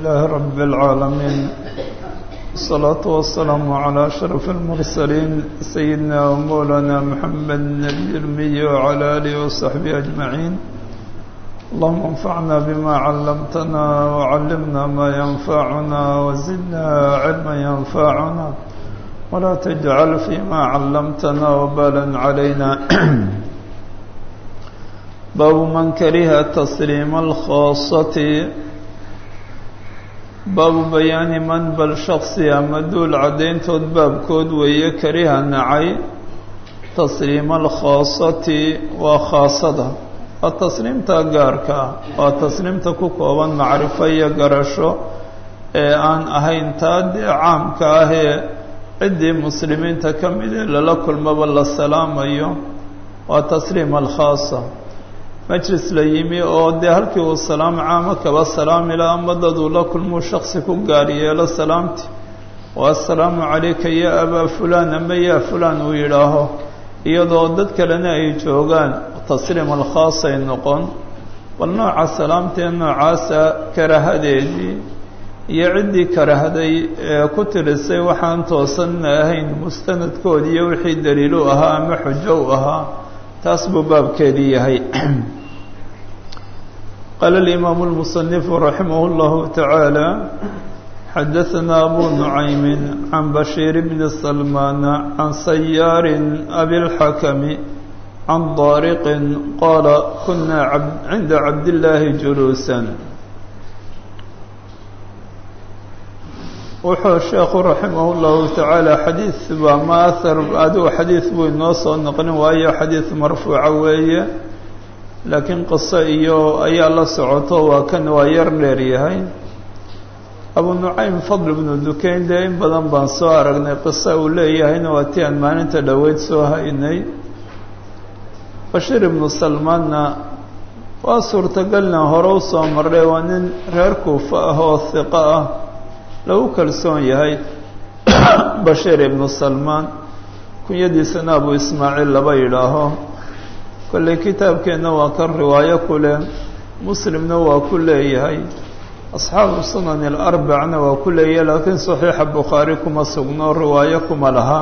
لله رب العالمين الصلاة والسلام على أشرف المرسلين سيدنا ومولانا محمد النبي الأمي وعلى آله وصحبه أجمعين اللهم انفعنا بما علمتنا وعلمنا ما ينفعنا وزدنا علما ينفعنا ولا تجعل فيما علمتنا وبالا علينا باب من كره تسليم الخاصة باب بيان من بل شخصي مدول عدينتود باب كود ويا كره نعي تسليم الخاصة وخاصة التسليم تاجارك والتسليم تكوكوبا معرفة يقرشو aan ahayn taa dee caamka ahee ciddii muslimiinta ka mid ee lala kulmaba la salaamayo waa tasliim alkhaasa majlis la yimi oo dee halkii uu salaam caamo kaba salaami laha ama daduu la kulmuu shaksi ku gaar yeelo salaamti oo assalaamu calayka yaa abaa fulaan ama yaa fulaan uu yidhaaho iyadoo dad kalena ay joogaan tasliim alkhaasay noqon bal nooca salaamtee noocaasa karahadeedii iyo ciddii karahday ee ku tirisay waxaan toosanna ahayn mustanadkoodi iyo wixii daliil u ahaa ama xujo u ahaa taas buu baabkeedii yahay qaala alimaamu اlmusanifu raximah اllahu tacaala xadaثana abu nucaymi can bashiir bni salmaana can sayaarin abilxakami can daariqin qaala kuna cinda cabdillaahi juluusan wuxuu sheekhu raximah اllahu tacaala xadiid baa ma ahar adigu xadiid buu inoo soo noqnin waayo xadiid marfuuca weeye laakiin qiso iyo ayaa la socoto waa kan waa yar dheer yahay abu nucaym fadl bnu dukayn dee in badan baan soo aragnay qiso uu leeyahayna waa tii aan maalinta dhoweyd soo haynay bashiir ibnu salmaanna waa suurtagalna hore u soo marray waa nin reer kuufa ah oo hiqo ah lagu kalsoon yahay bashiir ibnu salmaan kunyadiisana abu ismaaciil laba yidhaaho kolley kitaabkeenna waa kan riwaayo ku leh muslimna waa ku leeyahay asxaabu sunani alarbacna waa ku leeyahay laakiin saxiixa bukhaari kuma sugno riwaayo kuma laha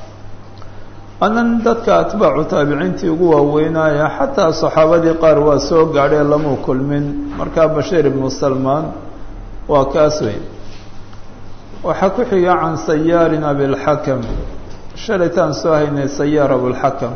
anan dadka atbaacu taabiciintii ugu waaweynaya xataa saxaabadii qaar waa soo gaadhee lamuu kulmin markaa bashiir ibnu salmaan waa kaas wey waxaa ku xiga can sayaarin abilxakam shalaytaan soo haynay sayaar abulxakam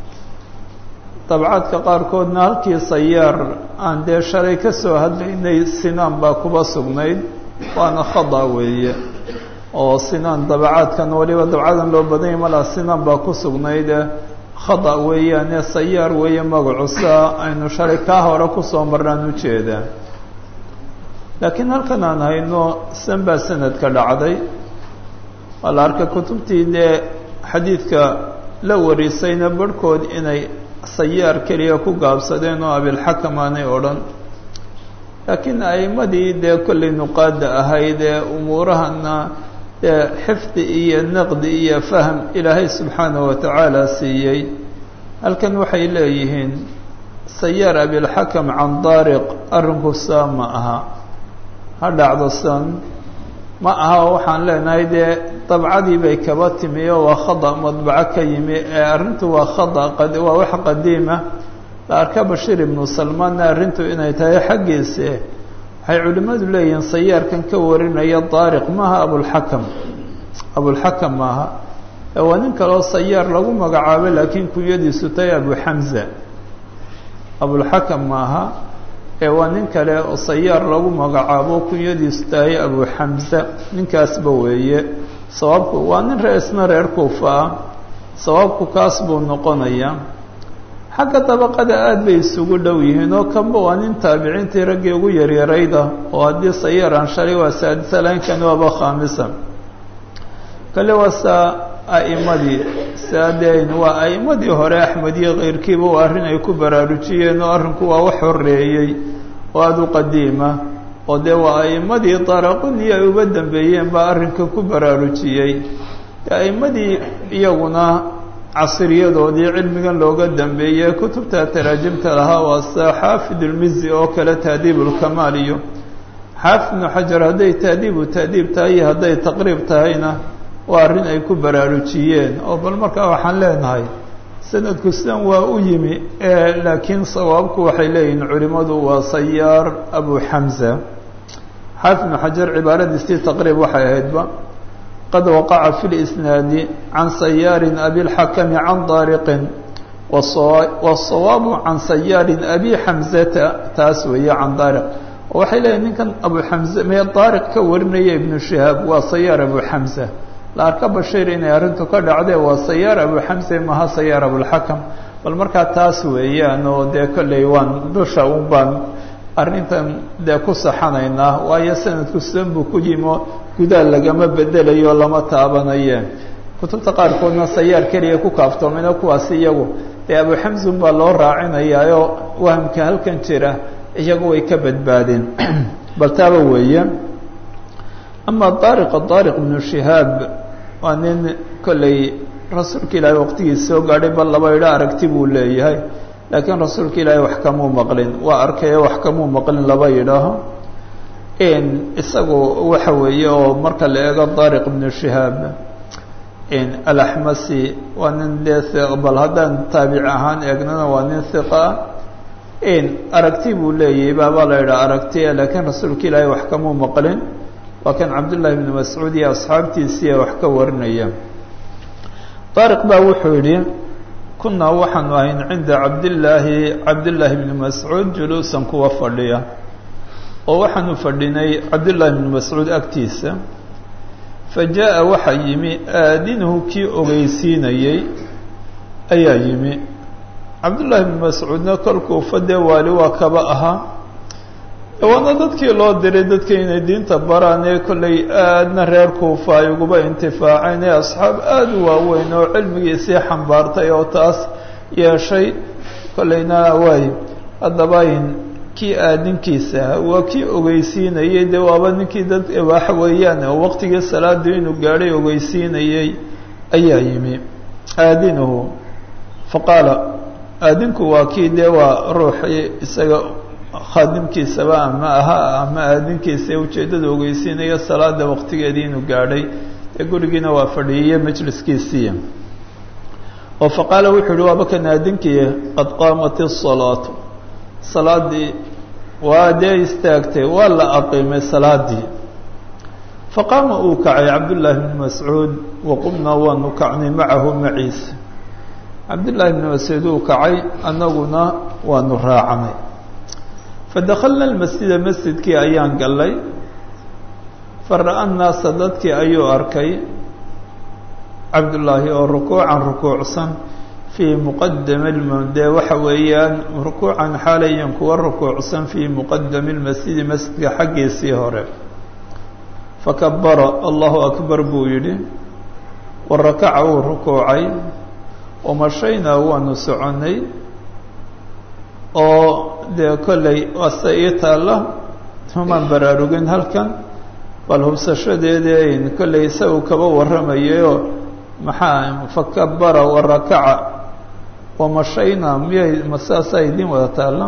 dabcaadka qaarkoodna halkii sayaar aan dee shalay ka soo hadlaynay sinaan baa kuba sugnayd waana khada weeye oo sinaan dabacaadkan waliba dabcadan loo badanyay malaa sinaan baa ku sugnayd khada weeyaane sayaar weeye magacu saa aynu shalay kaa hore kusoo marnaan ujeedaa laakiin halkan aan hayno san baa sanadka dhacday waa la arkay kutubtii dee xadiidka la warisayna barhkood inay sayaar keliya ku gaabsadeen oo abilxakam aanay odhan laakiin a'imadii dee kollay nuqaada ahayd ee umuurahana dee xifdi iyo naqdi iyo fahm ilaahay subxaanahu watacaala siiyey halkan waxay leeyihiin sayaar abilxakam can daariq arrinku saa ma aha ha dhacdo san ma aha waxaan leenahay dee dabcadii bay kaba timi oo waa khada madbaco ka yimi ee arrintu waa khada waa wax qadiima la arka bashiir ibnu salmaanna arrintu inay tahay xaggiise waxay culimmadu leeyihiin sayaarkan ka warinaya daariq maaha abulxakam abulxakam maaha waa nin kaleo sayaar lagu magacaabay laakiin kunyadiisu tahay abu xamza abulxakam maaha waa nin kale oo sayaar lagu magacaabo kunyadiisu tahay abu xamza ninkaasba weeye sababku waa nin reesna reer kuufa ah sababku kaas buu noqonayaa xagga dabaqada aada bay isugu dhow yihiin oo kanba waa nin taabiciintii raggii ugu yaryarayda oo haddii sayaar aan shalay waa saadisa laynkan waaba khaamisa kale waa saa a'imadii saadeen waa a'imadii hore axmed iyo keyrkiiba waa arrin ay ku baraarujiyeen oo arrinku waa wax horeeyey oo aada u qadiima oo dee waa a'imadii daraquniyo ay uga dambeeyeen baa arrinka ku baraarujiyey a'imadii iyaguna casriyadoodii cilmigan looga dambeeyey kutubta taraajimta lahaa waa sida xaafid ulmizi oo kale tahdiib ulkamaal iyo xaafid ibnu xajar hadday taadiibu taadiib tahay iyo hadday taqriib tahayna waa arrin ay ku baraarujiyeen oo bal markaa waxaan leenahay sanadku sidan waa u yimi laakiin sawaabku waxay leeyihiin culimmadu waa sayaar abu xamza xaafid ibnu xajar cibaaradiisii taqriib waxay ahaydba qad waqaca fi lisnaadi can sayaarin abilxakami can daariqin wasawaabu can sayaarin abi xamzata taas weeye can daariq oo waxay leeyihin ninkan abu xamze mee daariq ka warinaya ibnu shihaab waa sayaar abu xamza la arka bashiir inay arrintu ka dhacdee waa sayaar abu xamse maha sayaar abulxakam bal markaa taas weeyaan oo dee kolley waan dusha un baan arrintan dee ku saxanaynaa waayo sanadku sidan buu ku yimo gudaha lagama bedelayo lama taabanaye kutubta qaarkoodna sayaar keliya ku kaaftoomina kuwaasi iyagu dee abu xamsun baa loo raacinayaayo wahamka halkan jira iyagu way ka badbaadeen bal taaba weeye ama daariqa daariq ibnu shihaab waa nin kolley rasuulka ilaahay waqtigiisa soo gaadhay bal laba idho aragti buu leeyahay laakiin rasuulka ilaahay wax kamuu maqlin waa arkayo wax kamuu maqlin laba yidhaaho isagu waxa weeye oo marka la eego daariq ibnu shihaab alaxmasi waa nin dee bal haddaan taabic ahaan eegnana waa nin hiqa ah aragti buu leeyahay baabaa la idhaa aragtiya laakiin rasuulka ilaahay wax kamuu maqlin waa kan cabdullaahi ibnu mascuud iyo asxaabtiisiiya wax ka warinaya daariq baa wuxuu yidhi kunaa waxaanu ahayn cinda cabdillaahi cabdillaahi bni mascuud juluusan kuwa fadhiya oo waxaanu fadhinay cabdullaahi bni mascuud agtiisa fa jaa-a waxaa yimi aadinuhu kii ogeysiinayey ayaa yimi cabdullaahi bni mascuudna kolkuu fadee waali waa kaba ahaa waana dadkii loo diray dadka inay diinta baraan ee kollay aadna reer kuufa ay uguba intifaaceen ee asxaab aada u waaweyn oo cilmigiisii xambaartay oo taas yeeshay kollayna waay haddaba kii aadinkiisa waa kii ogeysiinayey dee waaba ninkii dad waxa weeyaan oo waqtigii salaada inuu gaadhay ogeysiinayey ayaa yimi aadinuhu faqaala aadinku waa kii dee waa ruuxii isaga khaadimkiisaba ama aha ama aadinkiisa ujeeddada ogeysiinaya salaada waqtigeedii inuu gaadhay dee gurigiina waa fadhiiyey majliskiisii oo faqaala wuxuu uhi waaba kan aadinkii qad qaamat isalaatu salaadii waa dee istaagtay waa la aqiimay salaadii faqaama uu kacay cabdullaahi bni mascuud waqumnaa waanu kacnay macahu maciisa cabdullaahi bni mascuud uu kacay annaguna waanu raacanay fadakalna almasjida masjidkii ayaan gallay fara-a nnaasa dadkii ayuu arkay cabdullaahi oo rukuucan rukuucsan fii muqadami dee waxa weeyaan rukuucan xaalayan kuwa rukuucsan fii muqadami lmasjidi masjidka xaggiisii hore fakabara allahu akbar buu yidhi wa rakaca wuu rukuucay wamashaynaa waanu soconnay oo dee kollay waase ii taalla tumaan baraarugin halkan bal hubsashadeedayn kollay isagu kaba warramayayoo maxaa fakabara wa rakaca wamashaynaa miyay ma saasaa idiin wada taalla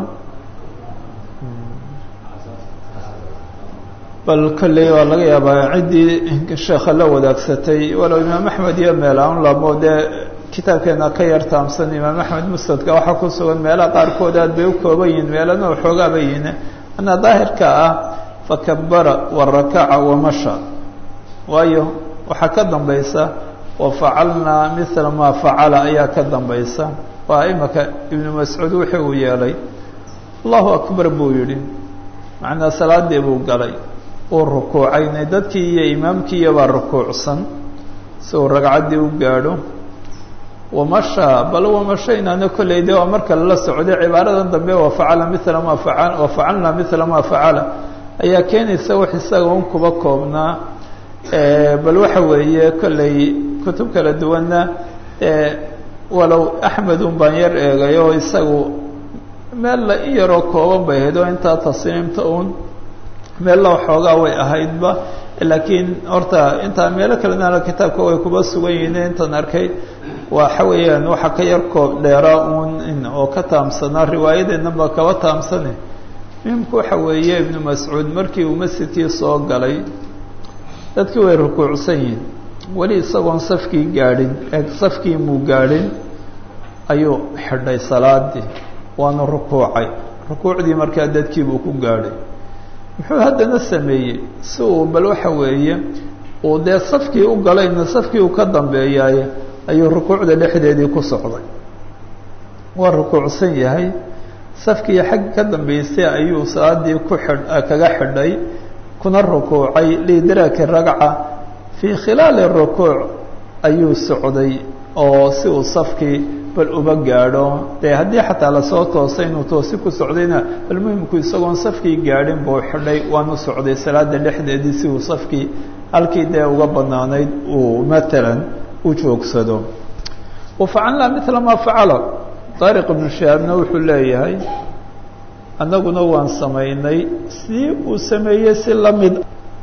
bal kolley waa laga yaabaa ciddii sheekha la wadaagsatay walow imaam axmed iyo meel aan lamo dee kitaabkeena ka yar taamsan imaam axmed musnadka waxaa ku sugan meelaha qaarkood aad bay u kooban yihiin meelana waxoogaa bay yihiin anaa daahirka ah fakabara wa rakaca wamasha waayo waxaa ka dambaysa wafacalnaa mila maa facala ayaa ka dambaysa waa imaka ibnu mascuud wixii uu yeelay allahu akbar buu yidhi macnaa salaadii buu galay uu rukuucaynay dadkii iyo imaamkiiyo baa rukuucsan si uu ragcaddii u gaadho wamashaa bal wamashaynaana kolley de waa marka lala socday cibaaradan dambe wafacala mila maa faca wafacalnaa mila maa facala ayaa keenaysa wax isaga un kuba koobnaa bal waxa weeye kolley kutub kala duwanna walow axmed un baan yar eegay oo isagu meel la in yaroo kooban bay ahayd oo intaa tasniimta uun meella waxoogaa way ahaydba laakiin horta intaa meelo kalena kitaabka way kuba sugan yihiin intaan arkay waxa weeyaan waxa ka yar koob dheeraa uun oo ka taamsanaa riwaayadeennan baa kaba taamsane muhimku waxa weeye ibnu mascuud markii uu masjidkii soo galay dadkii way rukuucsan yihin weli isagoon safkii gaadhin ee safkii muu gaadhin ayuu xidhay salaadii waana rukuucay rukuucdii markaa dadkiibuu ku gaadhay muxuu haddana sameeyey si uu bal waxa weeye uu dee safkii u galayna safkii uu ka dambeeyaaye ayuu rukuucda dhexdeedii ku socday waa rukuucsan yahay safkii xagga ka dambeysay ayuu salaadii ku xidh kaga xidhay kuna rukuucay liidraaki ragca fii khilaali rukuuc ayuu socday oo si uu safkii bal uba gaadho dee haddii xataa lasoo toosay inuu toosi ku socdayna bal muhimku isagoon safkii gaadhin buu xidhay waanu socday salaada dhexdeedii si uu safkii halkii dee uga banaanayd uu matalan u joogsado wafacalnaa mila maa facala taariq ibnu shahaabna wuxuu leeyahay annaguna waan samaynay si uu sameeyey si lamid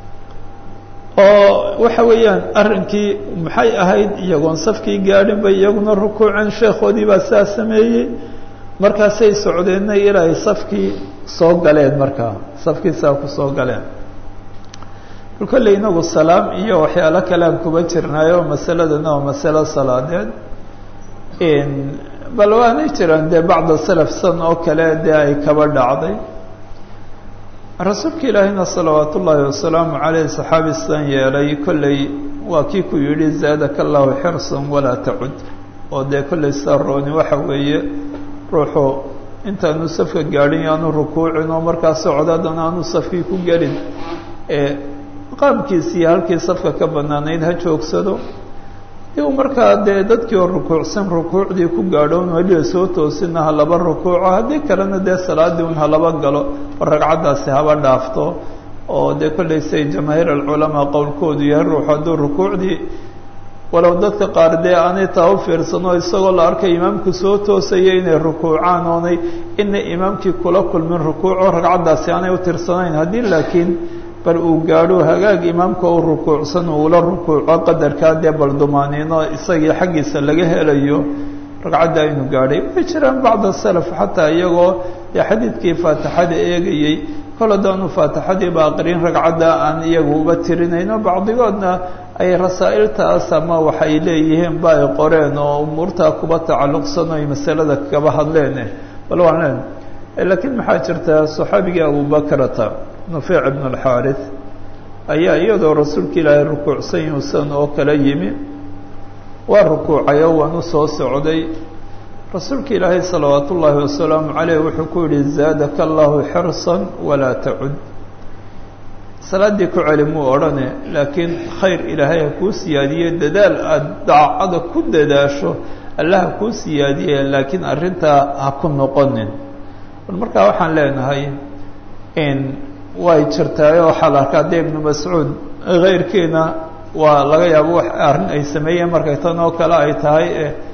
oo waxa weeyaan arrinkii maxay ahayd iyagoon safkii gaadhin bay iyaguna rukuuceen sheekhoodii baa saa sameeyey markaasay socdeenna ilaa ay safkii soo galeen markaa safkii saa ku soo galeen bal kolley inagu salaam iyo waxyaalo kalean kuba jirnaayo masaladana waa masalo salaadeed bal waanay jiraan dee bacda salaf san oo kale dee ay kaba dhacday rasuulka ilaahina salawaat ullaahi wasalaamu caleyh saxaabi san yeelay kolley waa kii ku yidhi zaadaka allahu xirsan walaa tacud oo dee kolley saa rooni waxa weeye ruuxu intaanu safka gaadhin aanu rukuucin oo markaa socdaadana aanu safkii ku gelin ee qaamkiisiiyo halkii safka ka banaanayd ha joogsado di u markaa dee dadkii oo rukuucsan rukuucdii ku gaadhoon weliba soo toosina ha laba rukuuco haddii kalena dee salaadii un ha laba galo oo ragcaddaasi haba dhaafto oo dee kollay say jamaahiir alculamaa qowlkoodu yahay ruux hadduu rukuucdii walow dadka qaar dee aanay taa u fiirsano isagoo la arkay imaamku soo toosaya inay rukuucaan oonay inay imaamkii kula kulmin rukuuco ragcaddaasi aanay u tirsanayn haddii laakiin bal uu gaadho hagaag imaamka u rukuucsan uula rukuuco qadarkaa dee bal dumaaniino isagii xaggiisa laga helayo ragcadda aynu gaadhay way jiraan bacda salaf xataa iyagoo dee xadiidkii faatixada eegayey kol haddaanu faatixadiiba aqrin ragcadda aan iyagu uba tirinayno bacdigoodna ay rasaa'iltaas ama waxay leeyihiin ba ay qoreen oo umuurtaa kuba tacalluqsan oy masalada kaba hadleen bal waan leen laakiin maxaa jirta saxaabigii abubakrata nufeyc ibn alxaarith ayaa iyadoo rasuulka ilaahay rukuucsan yuusan oo kala yimi waa rukuucay oo waan u soo socday rasuulka ilaahay salawaat ullaahi wasalaamu caleyh wuxuu ku yihi zaadaka allahu xirsan walaa tacud salaaddii ku celi muu odhane laakiin khayr ilaahay ha kuu siyaadiye dadaal aada daacada ku dadaasho alla ha kuu siyaadiye laakiin arrintaa ha ku noqonin bal markaa waxaan leenahay in way jirtaayo waxaa la arkaa dee ibnu mascuud keyrkiina waa laga yaabo wax arrin ay sameeyeen markay tan oo kale ay tahay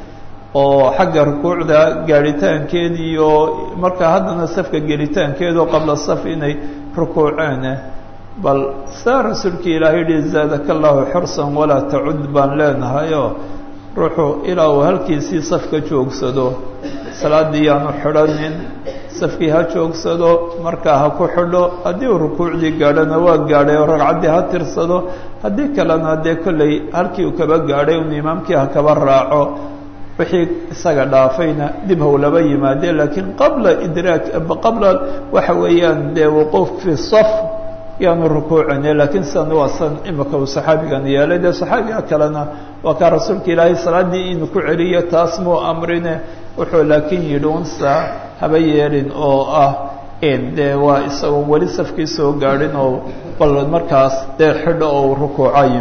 oo xagga rukuucda gaadhitaankeed iyo markaa haddana safka gelitaankeed oo qabla saf inay rukuuceen bal saa rasuulkii ilaahay yihi zaadaka allahu xirsan walaa tacud baan leenahayoo ruuxu ilaa uu halkiisii safka joogsado salaaddii yaanu xidhanin safkii ha joogsado markaa ha ku xidho haddii uu rukuucdii gaadhona waa gaadhay oo ragcaddii ha tirsado haddii kalena dee kolley halkii uu kaba gaadhay un imaamkii ha kaba raaco wixii isaga dhaafayna dib how laba yimaadee laakiin qabla idraak qabla waxa weeyaan dee wuquuf fi saf yaanu rukuucine laakiin sidan waa san imika uu saxaabigan yeelay dee saxaabiga kalena waa kaa rasuulka ilaahay salaaddii inuu ku celiyo taas muu amrine wuxuu laakiin yidhi unsa haba yeelin oo ah dee waa isagoon weli safkii soo gaadhin oo bal markaas dee xidho oo rukuucayo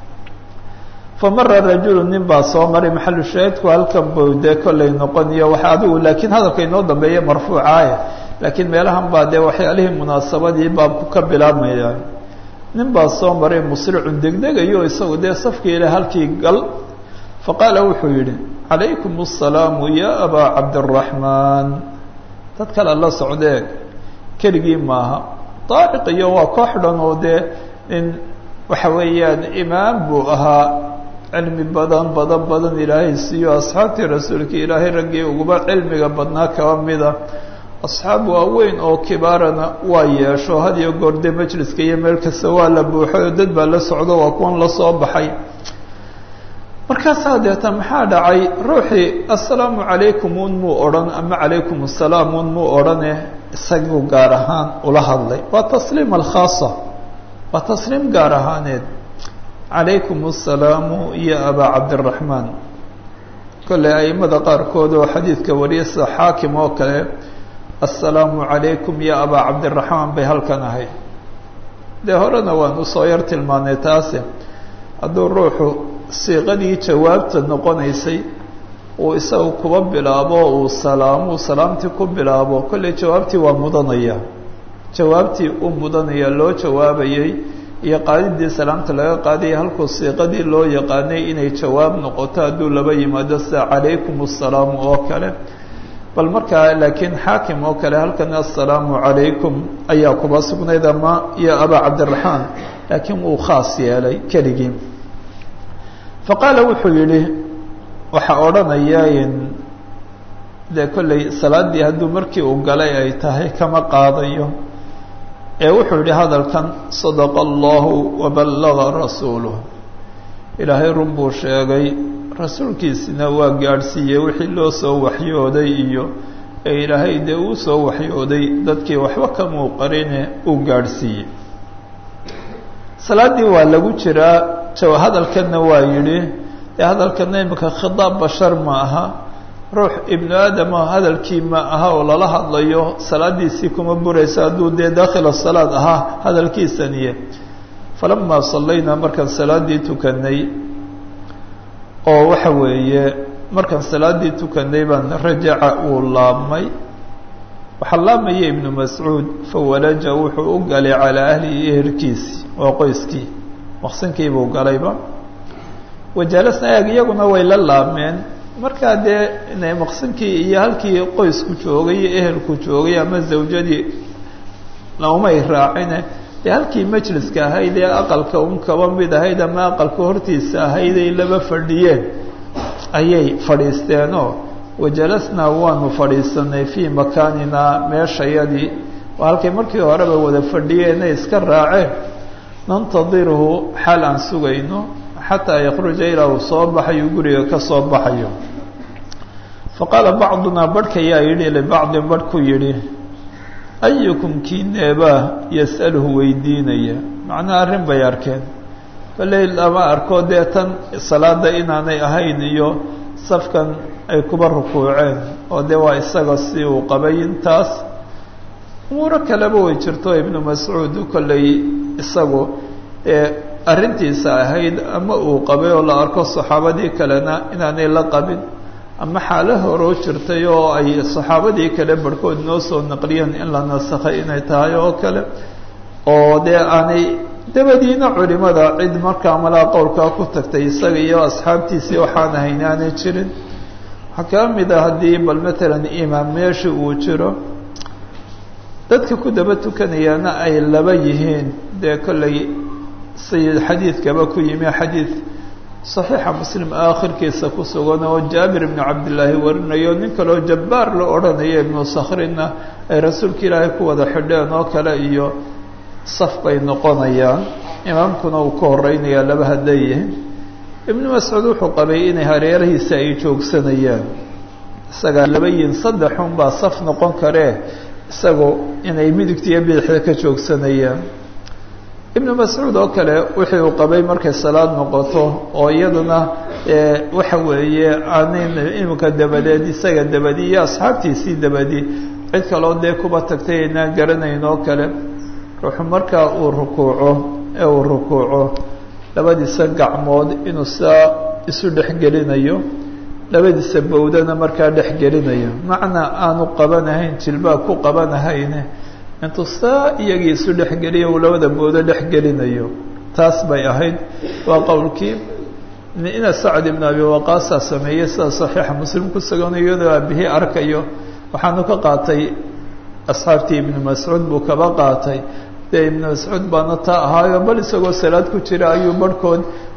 famara rajulu nin baa soo maray maxalu shaahidku halkan buu dee kollay noqoniyo waxa adigu laakiin hadalka inoo dambeeya marfuucaaya laakiin meelahan baa dee waxyaalihii munaasabadii baabku ka bilaabmaya nin baa soo maray musricun degdegayo isagu dee safkii ile halkii gal faqaala wuxuu yidhi calaykum asalaamu ya abaa cabdiraxmaan dad kale la socdee keligii maaha daariq iyo waa koox dhan oo dee in waxa weeyaan imaam buu ahaa cilmi badan badan badan ilaahay siiyo asxaabtii rasuulka ilaahay raggii uguba cilmiga badnaa kaba mida asxaab waaweyn oo kibaarana waa yeesho had iyo goor dee majliska iyo meel kasta waa la buuxay oo dad baa la socdo waa kuwan lasoo baxay markaasaa deeta maxaa dhacay ruuxii assalaamu calaykum un muu odhan ama calaykum assalaam un muu odhane isagu gaar ahaan ula hadlay waa tasliim alkhaasa waa tasliim gaar ahaaneed calaykum assalaamu iyo abaa cabdiraxmaan kolley aimada qaarkood oo xadiidka wariya sida xaakim oo kale assalaamu calaykum iyo abaa cabdiraxmaan bay halkan ahayd dee horena waan usoo yar tilmaanay taasi hadduu ruuxu siiqadii jawaabta noqonaysay uu isagu kuba bilaabo uu salaamo salaamtii ku bilaabo kolley jawaabtii waa mudanaya jawaabtii u mudanaya loo jawaabayay iyo qaadidii salaamta laga qaadaya halkuu siiqadii loo yaqaanay inay jawaab noqoto hadduu laba yimaado sida calaykum assalaamu oo kale bal markaa laakiin xaakim oo kale halkan assalaamu calaykum ayaa kuba sugnayd ama iyo abaa cabdiraxmaan laakiin wuu khaas yeelay keligii faqaala wuxuu yidhi waxaa odhanaya dee kolley salaaddii hadduu markii uu galay ay tahay kama qaadayo ee wuxuu yidhi hadalkan sadaqa allahu waballaga rasuuluh ilaahay run buu sheegay rasuulkiisina waa gaadhsiiyey wixii loo soo waxyooday iyo ee ilaahay dee uu soo waxyooday dadkii waxba kamuu qarine uu gaadhsiiyey salaaddii waa lagu jiraa jawa hadalkanna waa yidhi dee hadalkanna imika khitaab bashar ma aha ruux ibnu aadama hadalkii ma aha oo lala hadlayo salaadiisii kuma buraysa hadduu dee daakhila salaad ahaa hadalkiisaniye falamaa sallaynaa markaan salaaddii tukanay oo waxa weeye markaan salaaddii tukanay baan rajaca uu laabmay waxaa laabmaya ibnu mascuud fawalaja wuxuu u galay calaa ahlihi ehelkiisi waa qoyskii maqsinkiibuu galayba wajalasna eeg iyaguna way la laabmeen markaa dee inay maqsinkii iyo halkii qoysku joogay iyo ehelku joogay ama zawjadii laumay raacine dee halkii majliska ahayd ee aqalka un kaba mid ahayd ama aqalka hortiisa ahayd ay laba fadhiyeen ayay fadhiisteenoo wajalasnaa waanu fadhiisanay fii makaaninaa meeshayadii waa halkay markii horeba wada fadhiyeenay iska raaceen nantadirhu xaal aan sugayno xataa yakruja ilaa uu soo baxayo guriga ka soo baxayo faqaala bacdunaa barhkayaa yidhi libacdin barh ku yidhi ayukum kiineebaa yas'aluhu weydiinaya macnaha arrin bay arkeen kolley lama arko dee tan salaada inaanay ahayn iyo safkan ay kuba rukuuceen oo dee waa isaga si uu qabay intaas umuuro kaleba way jirto ibnu mascuud kolley isagu ee arrintiisa ahayd ama uu qabay oo la arko saxaabadii kalena inaanay la qabin ama xaalo horoo jirtay oo ay saxaabadii kale barhkood noo soo naqliyeen in la nasakhay inay tahay oo kale oo dee aanay dabadiina culimada cid markaa malaa qowlkaa ku tagtay isaga iyo asxaabtiisii waxaan ahayn aanay jirin waxaa kaa mid a haddii bal matalan imaam meesha uu jiro dadka ku daba tukanayaana ay laba yihiin dee kolley sayid xadiidkaba ku yimi xadiid saxiixa muslim aakhirkiisa ku sugan oo jaabir ibnu cabdillaahi warinayo nin kaleo jabbaar la odhanayo ibnu sakhrina ay rasuulka ilaahay ku wada xidheen oo kale iyo saf bay noqonayaan imaamkuna uu ka horeynayaa laba hadday yihiin ibnu mascuud wuxuu qabay inay hareerahiisa ay joogsanayaan isagaa laba yihiin saddexun baa saf noqon karee isagu inay midigta iyo bidixda ka joogsanayaan ibnu mascuud oo kale wixii uu qabay markay salaad noqoto oo iyaduna waxa weeye aanin iminka dabadeed isaga dabadi iyo asxaabtiisii dabadi cid kaloo dee kuba tagtay aynaan garanayn oo kale ruuxu markaa uu rukuuco ee uu rukuuco labadiisa gacmood inuu saa isu dhexgelinayo labadiisa bawdana markaa dhexgelinayo macnaa aanu qabanahayn jilbaab ku qabanahayne intuu saa iyagii isu dhexgeliyo uu labada boodo dhexgelinayo taas bay ahayd waa qowlkii ina sacd ibn abi waqaasaa sameeyey sida saxiixa muslim ku sugan iyadoo aabihii arkayo waxaanu ka qaatay asxaabtii ibnu mascuud buu kaba qaatay dee ibnu mascuud baana taa ahaayo bal isagoo salaad ku jira ayuu barhkood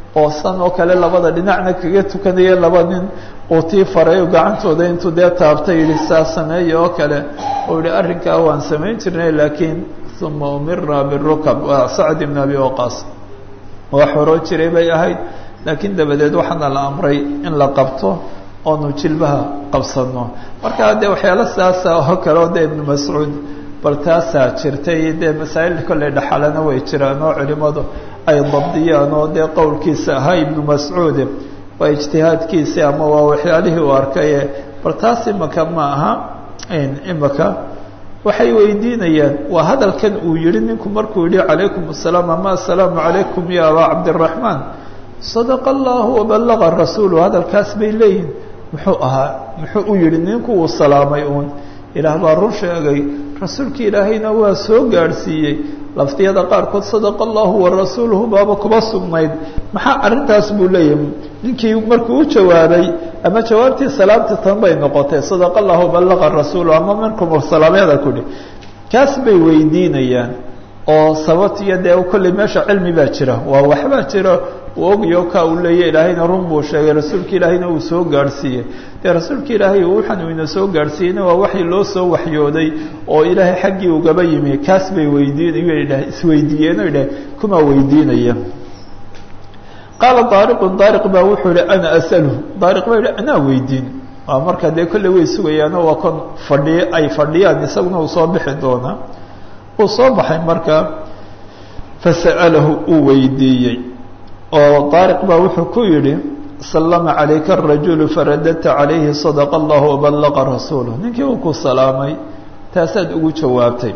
oo san oo kale labada dhinacna kaga tukanaya laba nin uu tii faray gacantooda intuu dee taabtay yihi saa sameeya oo kale uu yihi arrinkaa waan samayn jirnay laakiin uma umira birukab waa sacd ibn abi waqaas wax horoo jiray bay ahayd laakiin dabadeed waxaana la amray in la qabto oonu jilbaha qabsano marka dee waxyaalo sidaasa oo kale oo dee ibnu mascuud bal taasaa jirtay dee masaa'il kolley dhaxalana way jiraan oo culimadu ay dabdiyaan oo dee qowlkiisa ahaa ibnu mascuud waa ijtihaadkiisi ama waa waxyaalihii uu arkaye bal taas imaka ma aha imaka waxay weydiinayaan waa hadalkan uu yihi ninku markuu yihi calaykum asalaam ama assalaamu calaykum ya abaa cabdiraxmaan sadaqa allahu wabalaga rasuulu hadalkaas bay leeyihin muxuu ahaa muxuu u yihi ninku uu salaamay uun ilaah baa run sheegay rasuulki ilaahayna waa soo gaadhsiiyey laftiyada qaarkood sadaqa allahu warasuuluhu baaba kuba sugnayd maxaa arrintaas buu leeyahay ninkii markuu u jawaabay ama jawaabtii salaamta tan bay noqotay sadaqa allahu balaqa rasuulu ama minkum salaamyada kudhi kaas bay weydiinayaan oo sababtiiyo dee kolley meesha cilmi baa jira waa waxbaa jira uu ogayo ka uu leeya ilaahayna run buu sheegay rasuulka ilaahayna uu soo gaadhsiiyey dee rasuulka ilaahay waxaan uu ina soo gaadhsiiyeyna waa waxii loo soo waxyooday oo ilaahay xaggii ugaba yimi kaas bay weydiin isweydiiyeen o idhah kumaa weydiinaya qaala daariqun daariq baa wuxuu ihi ana asalhu daariq baa yihi anaa weydiin waa marka dee kolley way sugayaano waa kon fadhiy ay fadhiyaan isaguna uu soo bixi doonaa uu soo baxay marka fasa'alahu uu weydiiyey oo daariq baa wuxuu ku yidhi sallama calayka arajulu faradadta calayhi sadaqa allahu wabalaqa rasuuluh ninkii uu ku salaamay taasaad ugu jawaabtay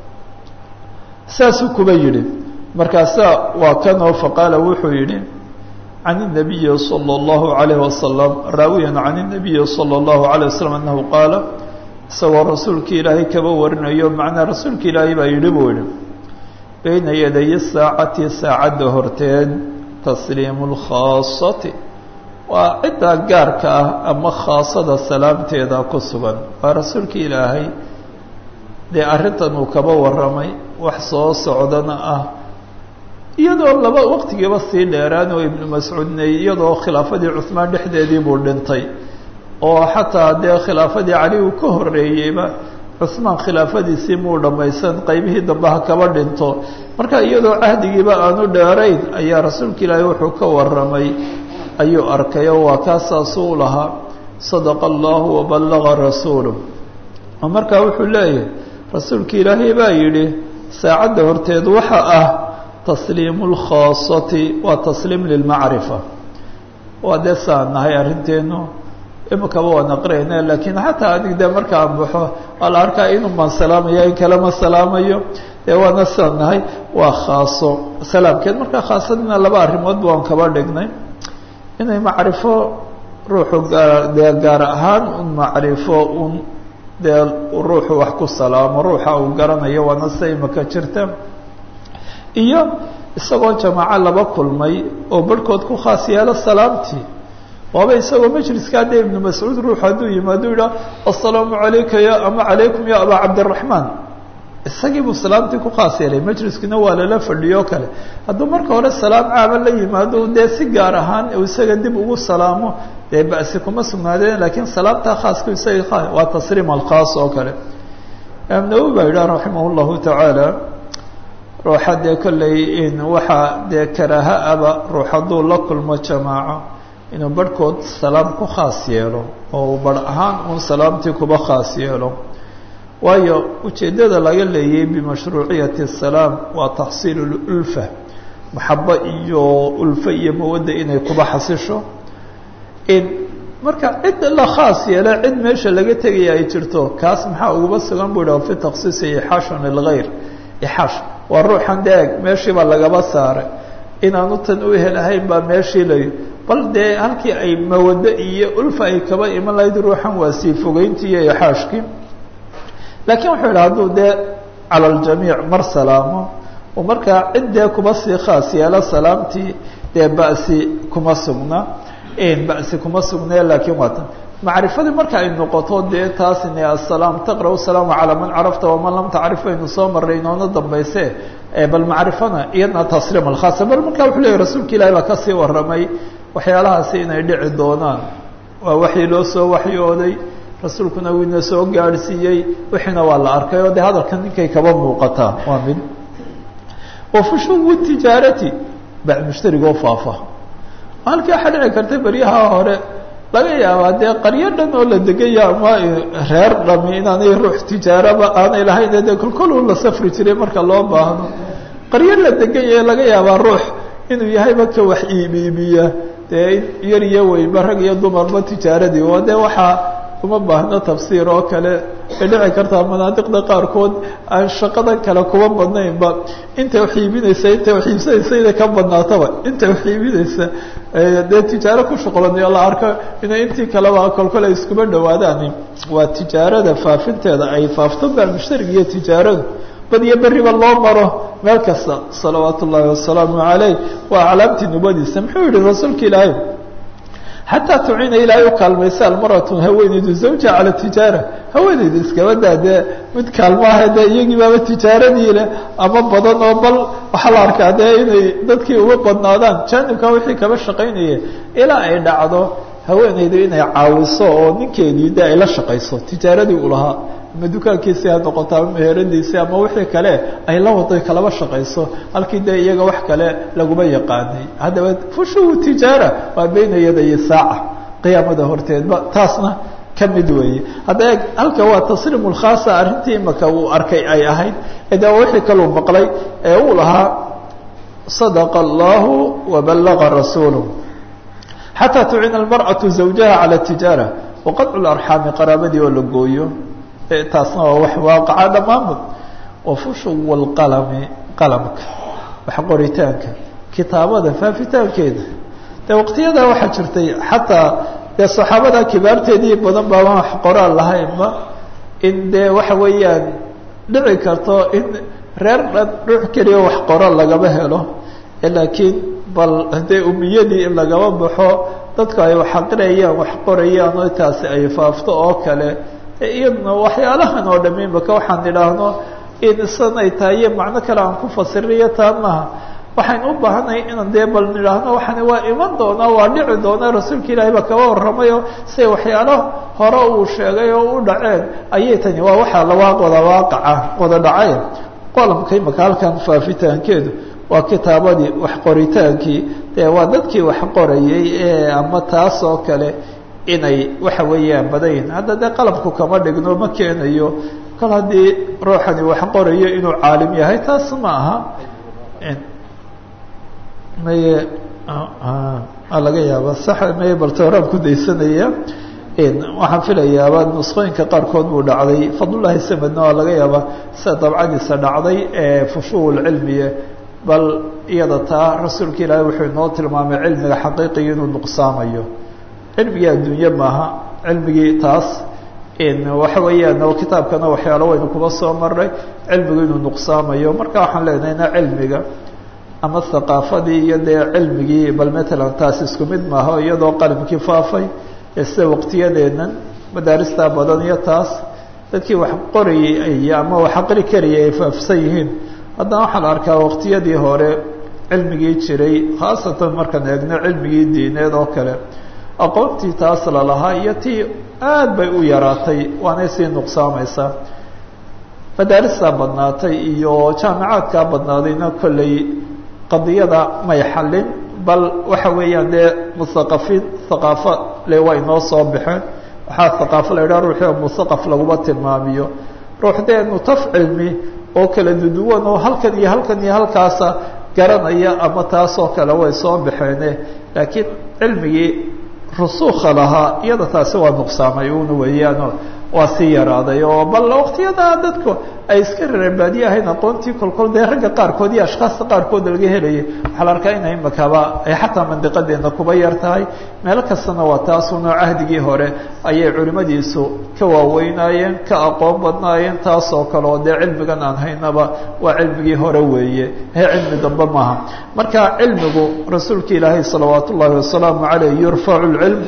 saasuu kuba yidhi markaasaa waa kanoo faqaala wuxuu yidhi can الnabiyi salى اllahu عalayh wasalam raawiyan can الnabiyi salى اllahu عalيه wasalam anahu qaala isagoo rasuulka ilaahay kaba warinayo macnaa rasuulka ilaahay baa yidhi buu yihi bayna yaday saacati saacadda horteed tasliimu اlkhaasati waa ciddaa gaarka ah ama khaasada salaamteeda ku sugan waa rasuulka ilaahay dee arrintan uu kaba warramay wax soo socdana ah iyadoo laba waqtigiiba sii dheeraan oo ibnu mascuudne iyadoo khilaafadii cuhmaan dhexdeedii buu dhintay oo xataa dee khilaafadii cali uu ka horreeyeyba cuhmaan khilaafadiisii muu dhammaysan qaybihii dambe ha kaba dhinto marka iyadoo cahdigiiba aanu dheerayn ayaa rasuulka ilaahay wuxuu ka warramay ayuu arkay oo waa kaasaasuu lahaa sadaqa allahu wabalaga rasuulu oo markaa wuxuu leeyahay rasuulka ilaahay baa yidhi saacadda horteed waxa ah tasliimu lkhaasati waa tasliim lilmacrifa waa dee saan nahay arrinteenu imikaba waan aqriyayna laakiin xataa adig dee markaan baxo waa la arkaa inuu maan salaamaya in kale ma salaamayo dee waana saan nahay waa khaaso salaamkeed markaa khaasadina laba arrimoodba waan kaba dhignay inay macrifo ruuxu gaa dee gaar ahaan un macrifo un dee ruuxu wax ku salaamo ruuxa uu garanayo waana sida imika jirta iyo isagoo jamaaco laba kulmay oo barhkood ku khaas yeelo salaamtii waaba isagoo majliska haddee ibnu mascuud ruuxu hadduu yimaado yidhaha assalaamu calayka ya ama calaykum ya abaa cabdiraxmaan isagii buu salaamtii ku khaas yeelay majliskuna waa lala fadhiyo kale hadduu marka hore salaam caama la yimaado dee si gaar ahaan uu isaga dib ugu salaamo dee ba'si kuma sugnaadeen laakiin salaamtaa khaaska isaga waa tasliim alkhaas oo kale imaam nawowi baa yidhaha raximah llahu tacaala ruuxa dee kolley in waxaa dee karaaha aba ruux hadduu la kulmo jamaaco inuu barhkood salaam ku khaas yeelo oo barh ahaan uun salaamtii kuba khaas yeelo waayo ujeeddada laga leeyay bimashruuciyati salaam waa taxsiilu ulfa maxabo iyo ulfo iyo mawadda inay kuba xasisho in marka cid la khaas yeela cid meesha laga tegaya ay jirto kaas maxaa uguba sugan bu idhaha fi taksiisi ixaashun lilgayr ixaash waa ruuxan deeg meeshii baa lagaba saaray inaanu tan u helahayn baa meeshii lay bal dee halkii ay mawaddo iyo ulfa ay kaba iman lahayd ruuxan waa sii fogeyntii iyo ixaashkii laakiin wuxuu yidhi hadduu dee cala aljamiic mar salaamo oo markaa cid dee kuba sii khaas yeelo salaamtii dee ba'si kuma sugna ba'si kuma sugnee laakiin waa tan macrifadii marka ay noqoto dee taasini asalaam taqra salaamu calaa man carafta waman lam tacrif aynu soo marray inoona dambayse bal macrifana iyadna tasliim alkhaasa bal markaa wuxuu leeyahy rasuulka ilahi baa kasii warramay waxyaalahaasi inay dhici doonaan waa waxii loo soo waxyooday rasuulkuna wiina soo gaadhsiiyey wixiina waa la arkay oo dee hadalkan ninkay kaba muuqataa waa mid wa fushuwu tijaarati bacd mushtarigoo faafa halkii waxaa dhici karta beryaha hore laga yaabaa dee qaryo dhan oo la degaya ama reer dhami inaanay ruux tijaaraba aanay lahayn dee kolkoluu la safri jiray marka loo baahdo qaryo la deganya laga yaabaa ruux inuu yahayba ka wax iibiibiya dee yar iyo weynba rag iyo dumarba tijaaradii oo dee waxaa uma baahno tafsiir oo kale ay dhici kartaa manaadiqda qaarkood aan shaqada kale kuba badnaynba intay wax iibinaysa intay wax iibsanaysa inay ka badnaataba intay wax iibinaysa dee tijaaro ku shuqlanayo la arko inay intii kaleba kolkol ay iskuba dhawaadaan waa tijaarada faafinteeda ay faafto baa mushtariga iyo tijaaradu bad iyo beriba loo maro meel kasta salawaat ullaahi wasalaamu calayh waa aclaamtii nubadiisa muxuu yihi rasuulka ilaahay xataa tucina ilaahay u kaalmaysa almaratu haweeneydu zawja cala tijaara haweeneydu iskaba daa dee mid kaalmaaha dee iyagii baaba tijaaradii leh ama badan oo bal waxaa la arkaa dee inay dadkii uga badnaadaan jaanibka wixii kaba shaqaynaya ilaa ay dhacdo haweeneydu inay caawiso oo ninkeedii de ay la shaqayso tijaaradii u lahaa ama dukaankiisii ha noqoto ama meheradiisii ama wixii kale ay la waday kalaba shaqayso halkii dee iyaga wax kale laguma yaqaanay haddaba fushuhu tijaara waa bayna yaday saaca qiyaamada horteedba taasna ka mid weeye hadda eeg halka waa tasriim lkhaasa arrintii imaka uu arkay ay ahayd de wixii kaluu maqlay ee uu lahaa sadaqa allahu wabalaga rasuuluh xataa tucina almarأaةu zawjaha calى tijaara waqadcu larxaami qaraabadii oo la gooyo taasna waa wax waaqaca dhammaanba wafushuw lqalami qalamka wax qoritaanka kitaabada faafitaankeeda de waqtiyadaa waxaa jirtay xataa dee saxaabada kibaarteedii badan baa wax qoraal lahaynba in dee waxa weeyaan dhici karto in reer dhan ruux keliya wax qoraal lagama helo laakiin bal dee umiyadii in lagama baxo dadku ay wax aqriyayaan wax qorayaan oo taasi ay faafto oo kale iyadna waxyaalahan oo dham imaka waxaan idhaahno in isan ay tahay iyo macno kale aan ku fasiriyo taa maaha waxaynu u baahanay inaan dee bal nidhaahno waxani waa iman doonaa waa dhici doonaa rasuulka ilaahay baa kaba warramayo siay waxyaalo hore uu sheegay oo u dhaceen ayay tani waa waxaa lawaa wada waaqaca wada dhacay qolamka imaka halkan faafitaankeedu waa kitaabadii wax qoritaankii dee waa dadkii wax qorayay ee ama taas oo kale inay waxa weeyaan badayn hadda dee qalabku kama dhigno ma keenayo kol haddii ruuxani wax qorayo inuu caalim yahay taas ma aha maye laga yaaba sax maye baltooraan ku daysanaya waxaan filayaaba nusqooyinka qaarkood buu dhacday fadlullahi samedna waa laga yaaba sida dabcadiisa dhacday ee fushuul cilmiye bal iyada taa rasuulka ilaahay wuxuu inoo tilmaamay cilmiga xaqiiqiga inuu nuqsaamayo cilmigii adduunye maaha cilmigii taas waxa weeyaan oo kitaabkana waxyaalo waynu kuba soo maray cilmigu inuu nuqsaamayo marka waxaan leenahayna cilmiga ama haqaafadii iyo dee cilmigii bal matalan taas isku mid maaha iyadoo qalimkii faafay ee sida waqtiyadeennan madaaristaa badan iyo taas dadkii wax qorayay ama wax aqri karayay ay faafsan yihiin haddana waxaa la arkaa waqtiyadii hore cilmigii jiray khaasatan markaan eegno cilmigii diineed oo kale aqoontii taas lalahaa iyo tii aad bay u yaraatay waanay sii nuqsaamaysaa madaaristaa badnaatay iyo jaamicaadkaa badnaadayna kolley qadiyada may xallin bal waxa weeyaan dee muthaqafiin haqaafo le waa inoo soo baxeen waxaa haqaafo la yidhaha ruuxii oo muthaqaf laguma tilmaamiyo ruux dee nutaf cilmi oo kala duduwan oo halkan iyo halkan iyo halkaasa garanaya ama taasoo kale way soo baxeene laakiin cilmigii rusuukha lahaa iyada taasi waa nuqsaamay una weeyaano waa sii yaraaday oo bal waqtiyadaa dadku ay iska reerbaadiye ahayn aqoontii kolkol dee ragga qaarkood iyo ashkaasta qaarkood laga helayay waxaa la arkaa ina imakaba ay xataa mandiqadeena kuba yar tahay meelo kastana waa taasuna cahdigii hore ayay culimadiisu ka waaweynaayeen ka aqoon badnaayeen taasoo kale oo dee cilmigan aan haynaba waa cilmigii hore weeye he cilmi dambe maaha marka cilmigu rasuulka ilaahay salawaat ullaahi wasalaamu caleyh yurfacu lcilm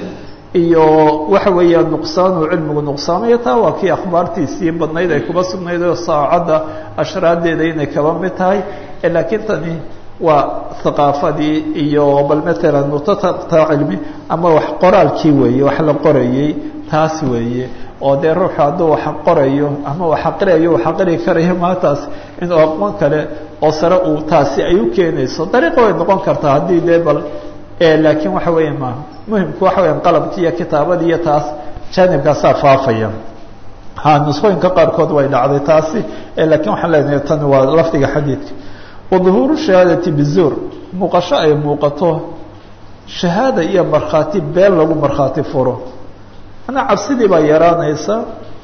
iyo waxa weeya nuqsaanu cilmigu nuqsaamaya taa waa kii akhbaartiisii badnayd ay kuba sugnayd oo saacadda ashraadeeda inay kaba mid tahay laakiin tani waa haqaafadii iyo bal matalan mutataa cilmi ama wax qoraalkii weeye wax la qorayey taas weeye oo dee ruuxu hadduu wax qorayo ama wax aqriayo wax aqri karayo maataas inuu aqoon kale oo sare uu taasi ay u keenayso dariiqa way noqon kartaa haddii dee bal laakiin waxa weya ma muhimku waxa weya qalabkii iyo kitaabadii iyo taas jaanibkaasaa faafaya ha nusqooyinka qaarkood way dhacday taasi lakiin waxaan leenahay tani waa lafdiga xadiidka waduhuuru shahaadati bizuur muuqasho ay muuqato shahaada iyo markhaati been lagu markhaati furo manaa cabsidii baa yaraanaysa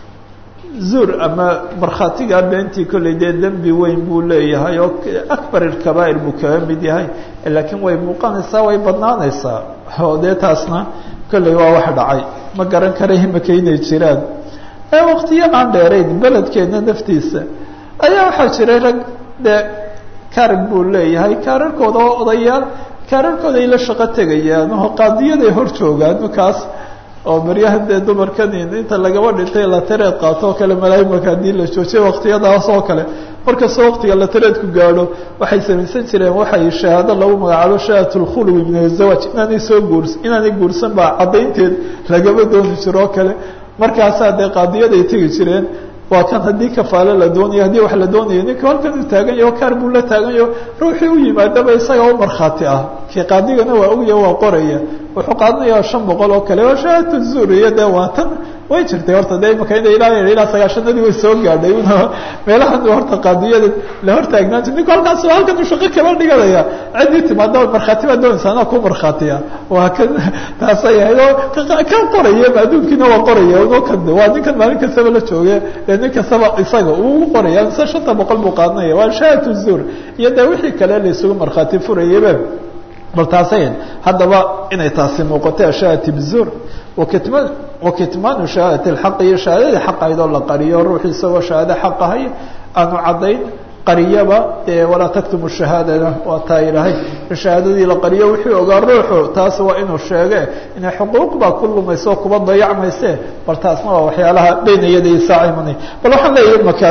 zuur ama markhaatigaa beentii kolley dee dembi weyn buu leeyahay oo akbar ilkabaa'ir buu kaga mid yahay laakiin way muuqanaysaa way badnaanaysaa oo dee taasna kolley waa wax dhacay ma garan kara imaka inay jiraan ee waktiyo aan dheerayn beledkeena naftiisa ayaa waxaa jiray rag dee karin buu leeyahay kaararkooda oo odayaal kaararkooda ay la shaqo tegayaan oo qaadiyaday hor joogaan kaas oo maryahan dee dumarkan inta lagaba dhintay latareed qaato oo kale malaaimaka haddii la joojiyo waktiyadaas oo kale markastoo waktiga latareedku gaadho waxay samaysan jireen waxay shahaado lagu magacaabo shahadat lkhulwi min azawaaj inaanay soo guurs inaanay guursan baa caddaynteed lagaba dooni jiro oo kale markaasaa dee qaadiyaday tegi jireen waa kan haddii kafaale la doonayo haddii wax la doonayo ninka halkan uu taagan yaho kaar buu la taaganyaho ruuxii u yimaadaba isaga u markhaati ah kii qaadigana waa ogya waa qoraya wuxuu qaadanayaa shan boqol oo kale waa shahaadatu zuuriya dee waa tan way jirtay horta de imaka ina ilaa ilaa sagaashanadii way soo gaadhay una meelahan horta qaadiyada la hortaagnaan jir ninku halkaas halkan uu shaqo kaba dhiganaya ciddii timaada markhaati baa doonaysa anaa ku markhaatiya waa kan taasay ahayd oo ka qoraya adduunkiina waa qoraya no kan waa ninkan maalin kastaba la jooge ee nin kastaba isaga uu qoraya mise shanta boqol buu qaadanaya waa shahaadatu zuur iyo dee wixii kale la isugu markhaati furayaba bal taasay haddaba inay taasi muuqato shahaadati bizuur wakitma wakitmaanu shahaadati lxaqi iyo shahaadadii xaq ahayd oo la qariyo ruuxu isagoo shahaado xaq ahay aanu caddayn qariyaba dee walaa taktumu shahaadana waa taa ilahay shahaadadii la qariyo wixii ogaa ruuxu taas waa inuu sheege inay xuquuq baa ku lumayso oo kuba dayacmayse bal taasna waa waxyaalaha baynayadii saacimanay bal waxaan leeyahay maka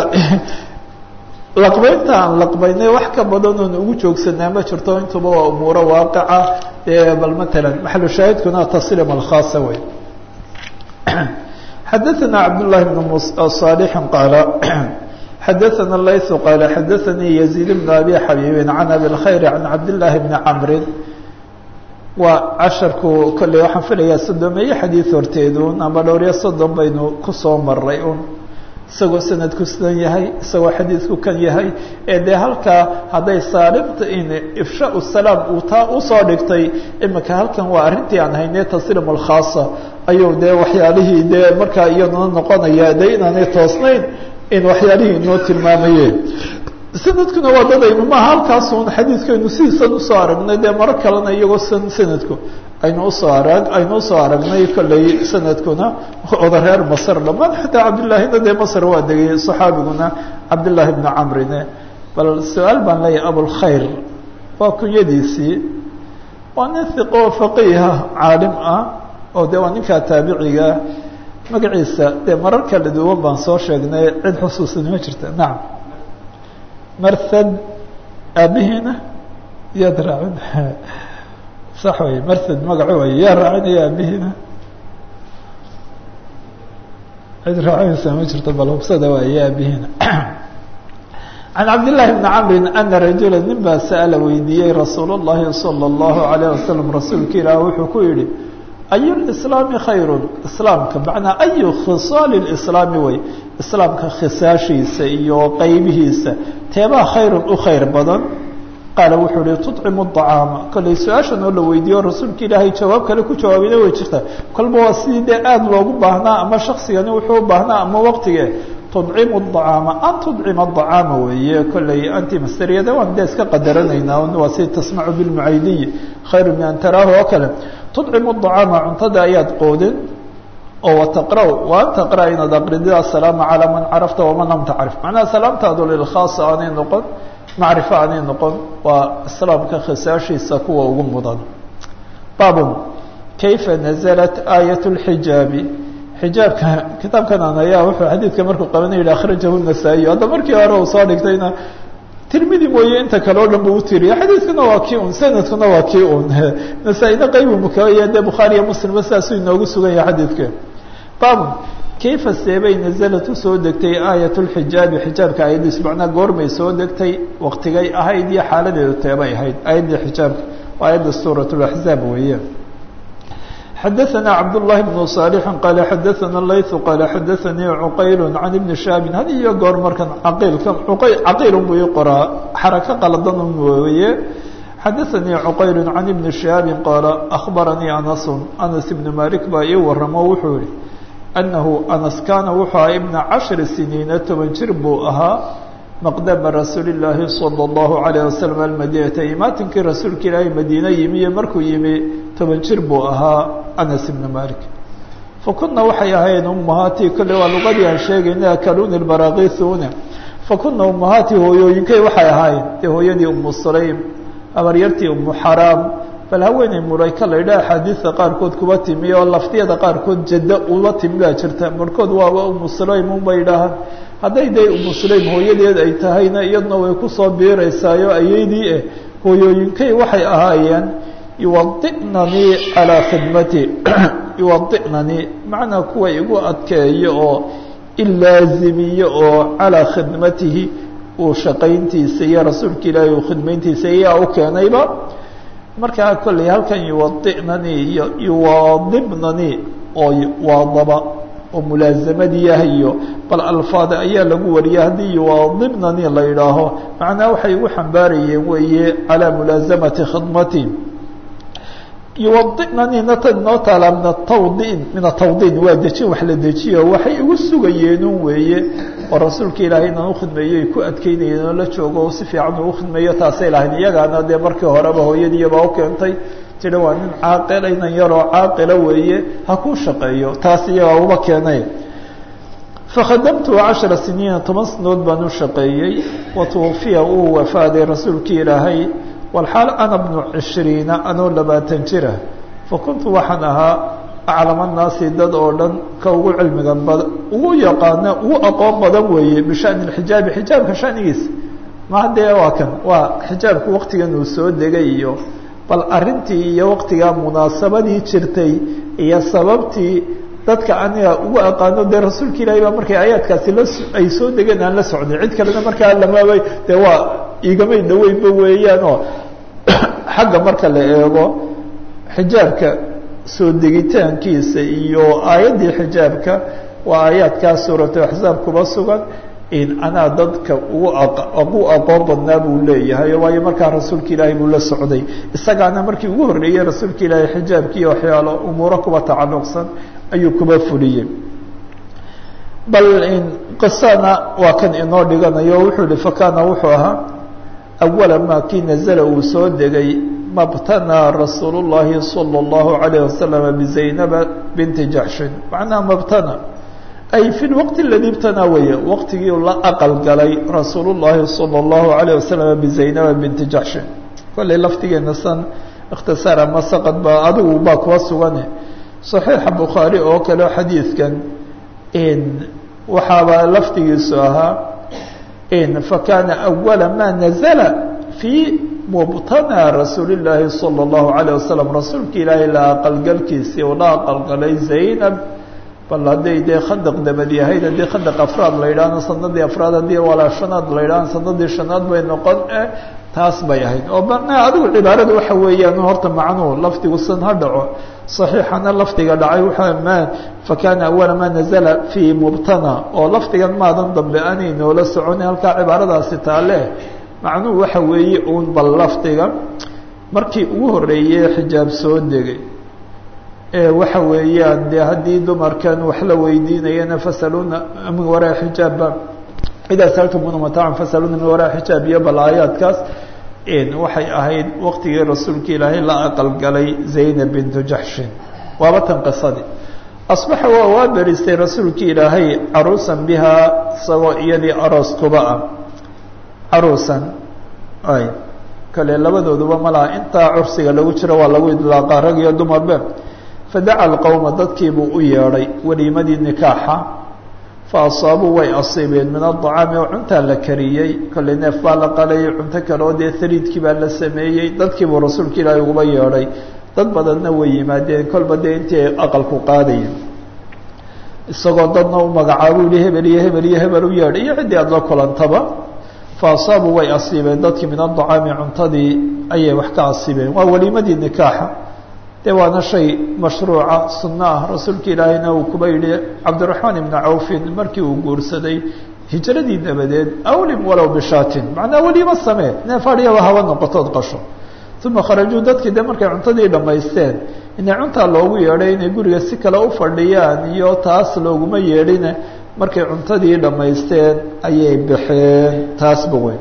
laqbaynta aan laqbaynay wax ka badan oon ugu joogsanaa ma jirto intuba waa umuuro waaqica bal matalan maxalu shaahidkuna taslim alkhaasa wey xadaثana cabdالlahi bn صالح qaala xadaثana layث qaala xadaثanii يزيid بn abi xabiibi can abi الkhayr can cabdالlahi bni camri waa casharku kolley waxaan filayaa soddomeeye xadiid horteedun ama dhowryo soddon baynu kusoo maray un isagoo sanadku sidan yahay isagoo xadiidku kan yahay ee dee halkaa hadday saalimta in ifshaa salaam uu taa usoo dhigtay imika halkan waa arrintii aan haynay tasliim alkhaasa ayuu dee waxyaalihii dee markaa iyaduna noqonaya dee inaanay toosnayn in waxyaalihii inoo tilmaamayeen sanadkuna waa dadaynu maaha halkaasun xadiidkaynu sidiisan usoo aragnay dee maro kalena iyagoo san sanadku aynu usoo arag aynu usoo aragnay kolley sanadkuna oda reer masr dhamaan xataa cabdillaahina dee masr waa degay saxaabiguna cabdillaahi bni camrine bal su-aal baan leeyahay abulkhayr waa kunyadiisii waa nin hiqo faqiiha caalim ah oo de waa ninkaa taabiciga magaciisa dee marar kala duwan baan soo sheegnay cid xusuusani ma jirta nacam marthad aabihiina yaad raacin sax wey marthad magaco way yaa raacinaya aabihiina cid raacinaysaa ma jirto bal hubsada waaya aabihiina can cabdillaahi bni camrin ana rajula nin baa sa'ala weydiiyey rasuul اllahi salى اllahu alayh wasalam rasuulka ilaah wuxuu ku yihi ayu lislaami khayrun islaamka macnaa ayu khisaali lislaami wey islaamka khisaashiisa iyo qeybihiisa teebaa khayrun u khayr badan qaala wuxuu ihi tucimu acaama kolley su-aashan oo la weydiiyo rasuulka ilaahay jawaab kale ku jawaabayna way jirta kolba waa sidii dee aada loogu baahnaa ama shaksigani wuxuu u baahnaa ama waqtige tudcimu acaama an tudcima acaama weeye kolley anti masteriyada waan dee iska qadaranaynaa waa si tasmacu bilmucaydiyi khayru min an taraahu oo kale tudcimu acaama cuntada ayaad qoodin oo wataqra wa an taqra inaad aqridid asalaama calaa man carafta waman lam tacrif macnaha salaamtaadu lilkhaasa aanay noqon macrifo aanay noqon waa islaamka khisaashiisa kuwa ugu mudan baabun kayfa naزlat aayat اlxijaabi xijaabka kitaabkan aan ayaa wuxuu xadiidka markuu qabanay yihi akhrajahu nasaa-iy hadda markii hore uu soo dhigtayna tirmidi mooye inta kale o dhan bu utiriya xadiidkuna waa kii un sanadkuna waa kii un nasaa-ina qaybu mukaya dee bukhaariya muslimba sidaasuu inoogu sugan yahay xadiidka baabun kayfa seebay nazalad usoo degtay aayat lxijaabi xijaabka aayaddiis macnaa goormay soo degtay waktigay ahayd iyo xaaladeedu teebay ahayd aayaddii xijaabka waa aayadda suurat laxzaab weeye xadaثna cabdالlahi بن صالح qala xadaثna layث qala xadaثanii cuqayl can ibni shaabin had iyo goor markan caqiilka caqiilun buu ii qoraa xarako qaladan weeye xadaثanii cuqayl can ibni shaabin qaala akhbaranii anas anas ibn malik baa ii waramo wuxuu yihi anahu anas kaana wuxuu aha ibna cashri siniina toban jir buu ahaa maqdama rasuuli اllaahi salى اllahu عalيه waslm almadinata imaatinkii rasuulka ilaahay madiine yimi iyo markuu yimi toban jir buu ahaa anas ibna malik fakuna waxay ahayn umahaatii kolle waa luqadii aan sheegayna akaluni barakiisuuna fakuna umahaatii hooyooyinkay waxay ahaayeen dee hooyadii umu sulaym habaryartii umu xaraam bal haweeney murayka la yidhaha axaadiista qaarkood kuba timi oo laftiyada qaarkood jaddo uba timi baa jirta barhkood waaba umu sulaym unba yidhaahaan hadday dee umu sulaym hooyadeed ay tahayna iyadna way kusoo biiraysaayo ayaydii eh hooyooyinkay waxay ahaayeen yuwadi'nanii calaa khidmati yuwadi'nanii macnaa kuwa igu adkeeyo oo ilaazimiyo oo calaa khidmatihi uu shaqayntiisa iyo rasuulka ilaahay uu khidmayntiisa iyaa u keenayba markaa kolley halkan yuwadi'nanii iyo yuwaadibnanii oo waadaba oo mulaazamadii ah iyo bal alfaada ayaa lagu wariyay haddii yuwaadibnanii la yidhaaho macnaa waxay igu xambaarayeen weeye calaa mulaasamati khidmati yuwadinanii ta noo taalaa min atawdiin min atawdiin waa dejin wax la dejiyo waxay igu sugayeenun weeye oo rasuulka ilaahay inaan ukhidmeeyo ay ku adkeynayeen oo la joogo oo si fiican uu ukhidmeeyo taasay lahayn iyagaana dee markii horeba hooyadiiyabaa u keentay tiri waa nin caaqila inan yaroo caaqila weeye ha kuu shaqeeyo taas iyagaa uba keenay fakhadamtu cashara siniina toban sanadood baan u shaqeeyey watuwafiya uu wafaaday rasuulkii ilaahay walxaal ana bnu cishriina anoo labaatan jira fakuntu waxaan ahaa aclama naasi dad oo dhan ka ugu cilmiga bad ugu yaqaana ugu aqoon badan weeye bishani xijaabi xijaabka shanigiisa maa dee waa kan waa xijaabku waktigan uu soo degay iyo bal arintii iyo waktigaa munaasabadii jirtay iyo sababtii dadka aniga ugu aqaano dee rasuulka ilaahay baa markay aayaadkaasi la ay soo degeen aan la socday cid kalena markaa lamaabay dee waa igamay dhaweynba weeyaan oo xagga marka la eego xijaabka soo degitaankiisa iyo aayaddii xijaabka waa aayaadkaa suuratu axzaab kuba sugan in anaa dadka ugu ugu aqoon badnaa buu leeyahay waayo markaa rasuulka ilaahay buu la socday isagaana markii ugu horreeyey rasuulka ilaahay xijaabkiiyo waxyaalo umuuro kuba tacalluqsan ayuu kuba fuliyey bal qisana waa kan inoo dhiganayo wuxuu ihi fakana wuxuu ahaa awala maa kii nazala uu soo degay mabtanaa rasuul llahi salى اllahu alayh wasalama bizaynaba binti jaxshin macnaha mabtana ay fi lwaqti aladii ibtanaa weeye waqtigii la aqal galay rasuul llahi salى اllahu alayh wasalama bizaynaba binti jaxshin kollay laftigeena san ikhtisaar ama saqad ba adigu baa kuwa sugane صaxiixa bukhaari oo kale xadiidkan waxaaba laftigiisu ahaa fakana awala ma nazla fii mubtanaa rasuuli اllaahi salى اllahu alayه wasalam rasuulka ilaahay la aqalgalkiisii oo la aqalgalay zaynab bal hadday dee khandaq dabad yahayd haddii khandaq afraad la yidhaahno sanadii afraad haddii walaashanaad la yidhahno sanadii shanaad bay noqon taas bay ahayd oo bana adigu cibaarada waxa weeyaan horta macnuhu lafdigu san ha dhaco صaxiixana lafdiga dhacay waa ma fakana awala ma nazla fii mubtana oo lafdigan maadan dambe aanay noola soconi halkaa cibaaradaasi taale macnuhu waxa weeye uun bal lafdiga markii ugu horeeyey xijaab soo degay waxa weeyaan dee haddii dumarkan wax la weydiinayana fasaluna min waraa xijaabba idaa saltumuna mataacan fasaluna min waraa xijaab iyo bal aayaadkaas waxay ahayd waktigii rasuulka ilaahay la aqalgalay zaynab bintu jaxshin waaba tan qisadii asbaxa waa waa beristay rasuulka ilaahay caruusan bihaa isagoo iyadii aroos kuba ah caruusan ay kale labadooduba malaha intaa cursiga lagu jiro waa lagu idlaaqa rag iyo dumarbe fadaca alqowma dadkiibuu u yeedhay weliimadii nikaaxa fa asaabuu way asiibeen min adacaami oo cuntaa la kariyey kollay neef baa la qalayay cunto kale oo dee hariidkii baa la sameeyey dadkiibuu rasuulka ilaahay uguba yeedhay dad badanna way yimaadeen kolba dee intii ay aqalku qaadayeen isagoo dadna u magacaabuu yihi hebel iyo hebel iyo hebel u yeedhay iyo ciddii aada la kulantaba fa asaabuu way asiibeen dadkii min adacaami cuntadii ayay wax ka asiibeen waa weliimadii nikaaxa dee waana shay mashruuca sunno ah rasuulka ilaahayna uu kuba yidhi cabdiraxmaan ibni cawfin markii uu guursaday hijradii dabadeed awlim walow bishaatin macnaa weliima samee neef adhiyaba haba noqotood qasho uma kharajuu dadkii de markay cuntadii dhammaysteen inay cuntaa loogu yeedhay inay guriga si kale u fadhiyaan iyo taas looguma yeedhine markay cuntadii dhammaysteen ayay baxeen taasba weyn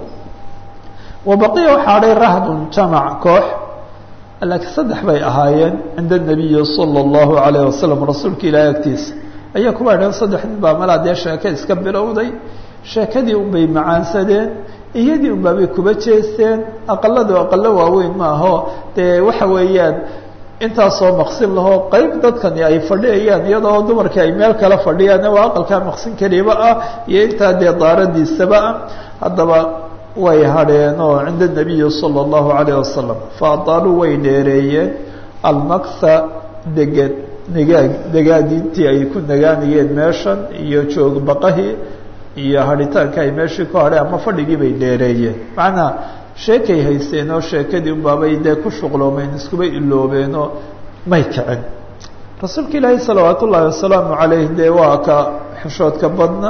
wa baqiya waxaa hadhay rahdun jamac koox laakiin saddex bay ahaayeen cinda nabiyi sala allahu alayh wasalam rasuulka ilaahi agtiisa ayaa kuba idhaheen saddex nin baa malaa dee sheeke iska bilowday sheekadii unbay macaansadeen iyadii unbaabay kuba jeesteen aqaladu aqalo waaweyn maaho dee waxa weeyaan intaasoo maqsin lahoo qeyb dadkani ay fadhiyayaan iyadoo dumarkii ay meel kala fadhiyaan waa aqalkaa maqsin keliba ah iyo intaa dee daaradiisaba ah haddaba way hadheen oo cinda nabiyi sala allahu alayh wasalam fa adaaluu way dheereeyeen almakha deged nagaag degaadintii ay ku nagaanayeen meeshan iyo joog baqahii iyo hadhitaanka ay meeshii ku hadheen ama fadhigii bay dheereeyeen macnaa sheekay haysteen oo sheekadii unbaabay dee ku shuqloomeen iskuba iloobeenoo may kicin rasuulka ilaahi salawaat ullaahi wasalaamu calayh dee waa ka xishoodka badna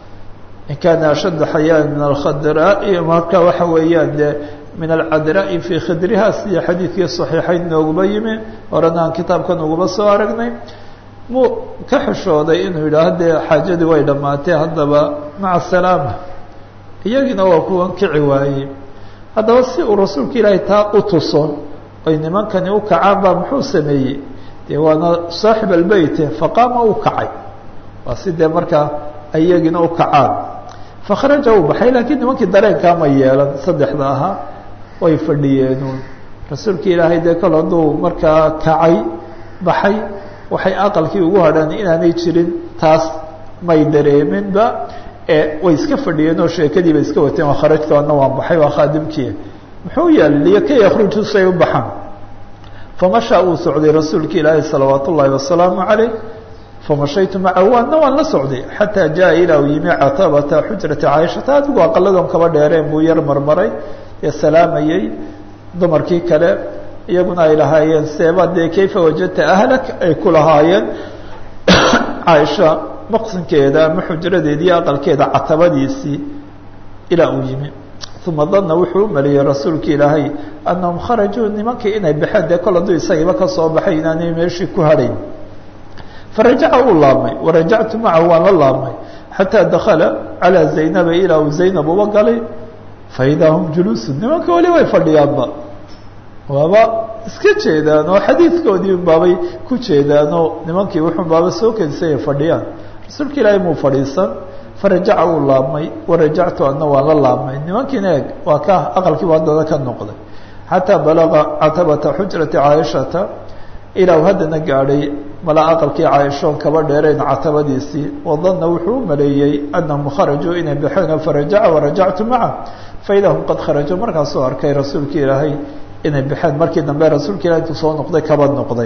in kaana ashadda xayaan min alkhadraai marka waxa weeyaan dee min alcadraai fii khidriha sida xadiidkii saxiixayn nooguma yimi horena aan kitaabkan uguba soo aragnay muu ka xishooday inuu yidhaaho dee xaajadii way dhammaatee haddaba maca asalaama iyagiina waa kuwan kici waayey haddaba si uu rasuulka ilaahay taa u tuso ay nimankani u kacaan baa muxuu sameeyey dee waana saaxib albeyte faqaama u kacay waa si dee markaa iyagiina u kacaan fakharaja uu baxay laakiin nimankii dareenkaa ma yeelan saddexda ahaa way fadhiyeenuun rasuulka ilaahay dee kol hadduu markaa kacay baxay waxay aqalkii ugu hadhaan inaanay jirin taas may dareeminba ee way iska fadhiyeen oo sheekadii bay iska wateen waa kharajtu ana waan baxay waa khaadimkii muxuu yaaliyo ka yakruju say u baxaan famashaa uu socday rasuulka ilaahi salawaat ullaahi wasalaamu calayh famashaytu macahu waana waan la socday xataa jaa ilaa uu yimi catabata xujrati caaishata adigu aqaladoon kaba dheereen buu yar marmaray ee salaamayey dumarkii kale iyaguna ay lahaayeen seeba dee kayfa wajadta ahlak ay ku lahaayeen caaisha maqsinkeeda ama xujradeedii aqalkeeda catabadiisii ilaa uu yimi uma dana wuxuu u maleeyey rasuulka ilaahay annahum kharajuu nimankii inay baxeen dee kol hadduu isagiiba ka soo baxay inaanay meeshii ku hadhayn farajaca uu laabmay warajactu macahu waan la laabmay xataa dakala calaa zaynaba ilaa uu zaynab uba galay faidaa hum juluusun nimanka weli way fadhiyaanba waaba iska jeedaan oo xadiidkoodii baabay ku jeedaanoo nimankii wuxun baaba soo kedisay ay fadhiyaan rasuulka ilaahay muu fadhiisan farajaca uu laabmay warajactu adna waan la laabmay nimankiina eeg waa ka aqalkiiba haddana ka noqday xataa balaga catabata xujrati caaishata ilaa uu haddana gaadhay mala aqalkii caaishoon kaba dheerayn catabadiisii wadana wuxuu u maleeyey anahum kharajuu inay baxeen farajaca warajactu maca faida hum qad kharajuu markaasuu arkay rasuulka ilaahay inay baxeen markii dambe rasuulka ilahay intuu soo noqday kaba noqday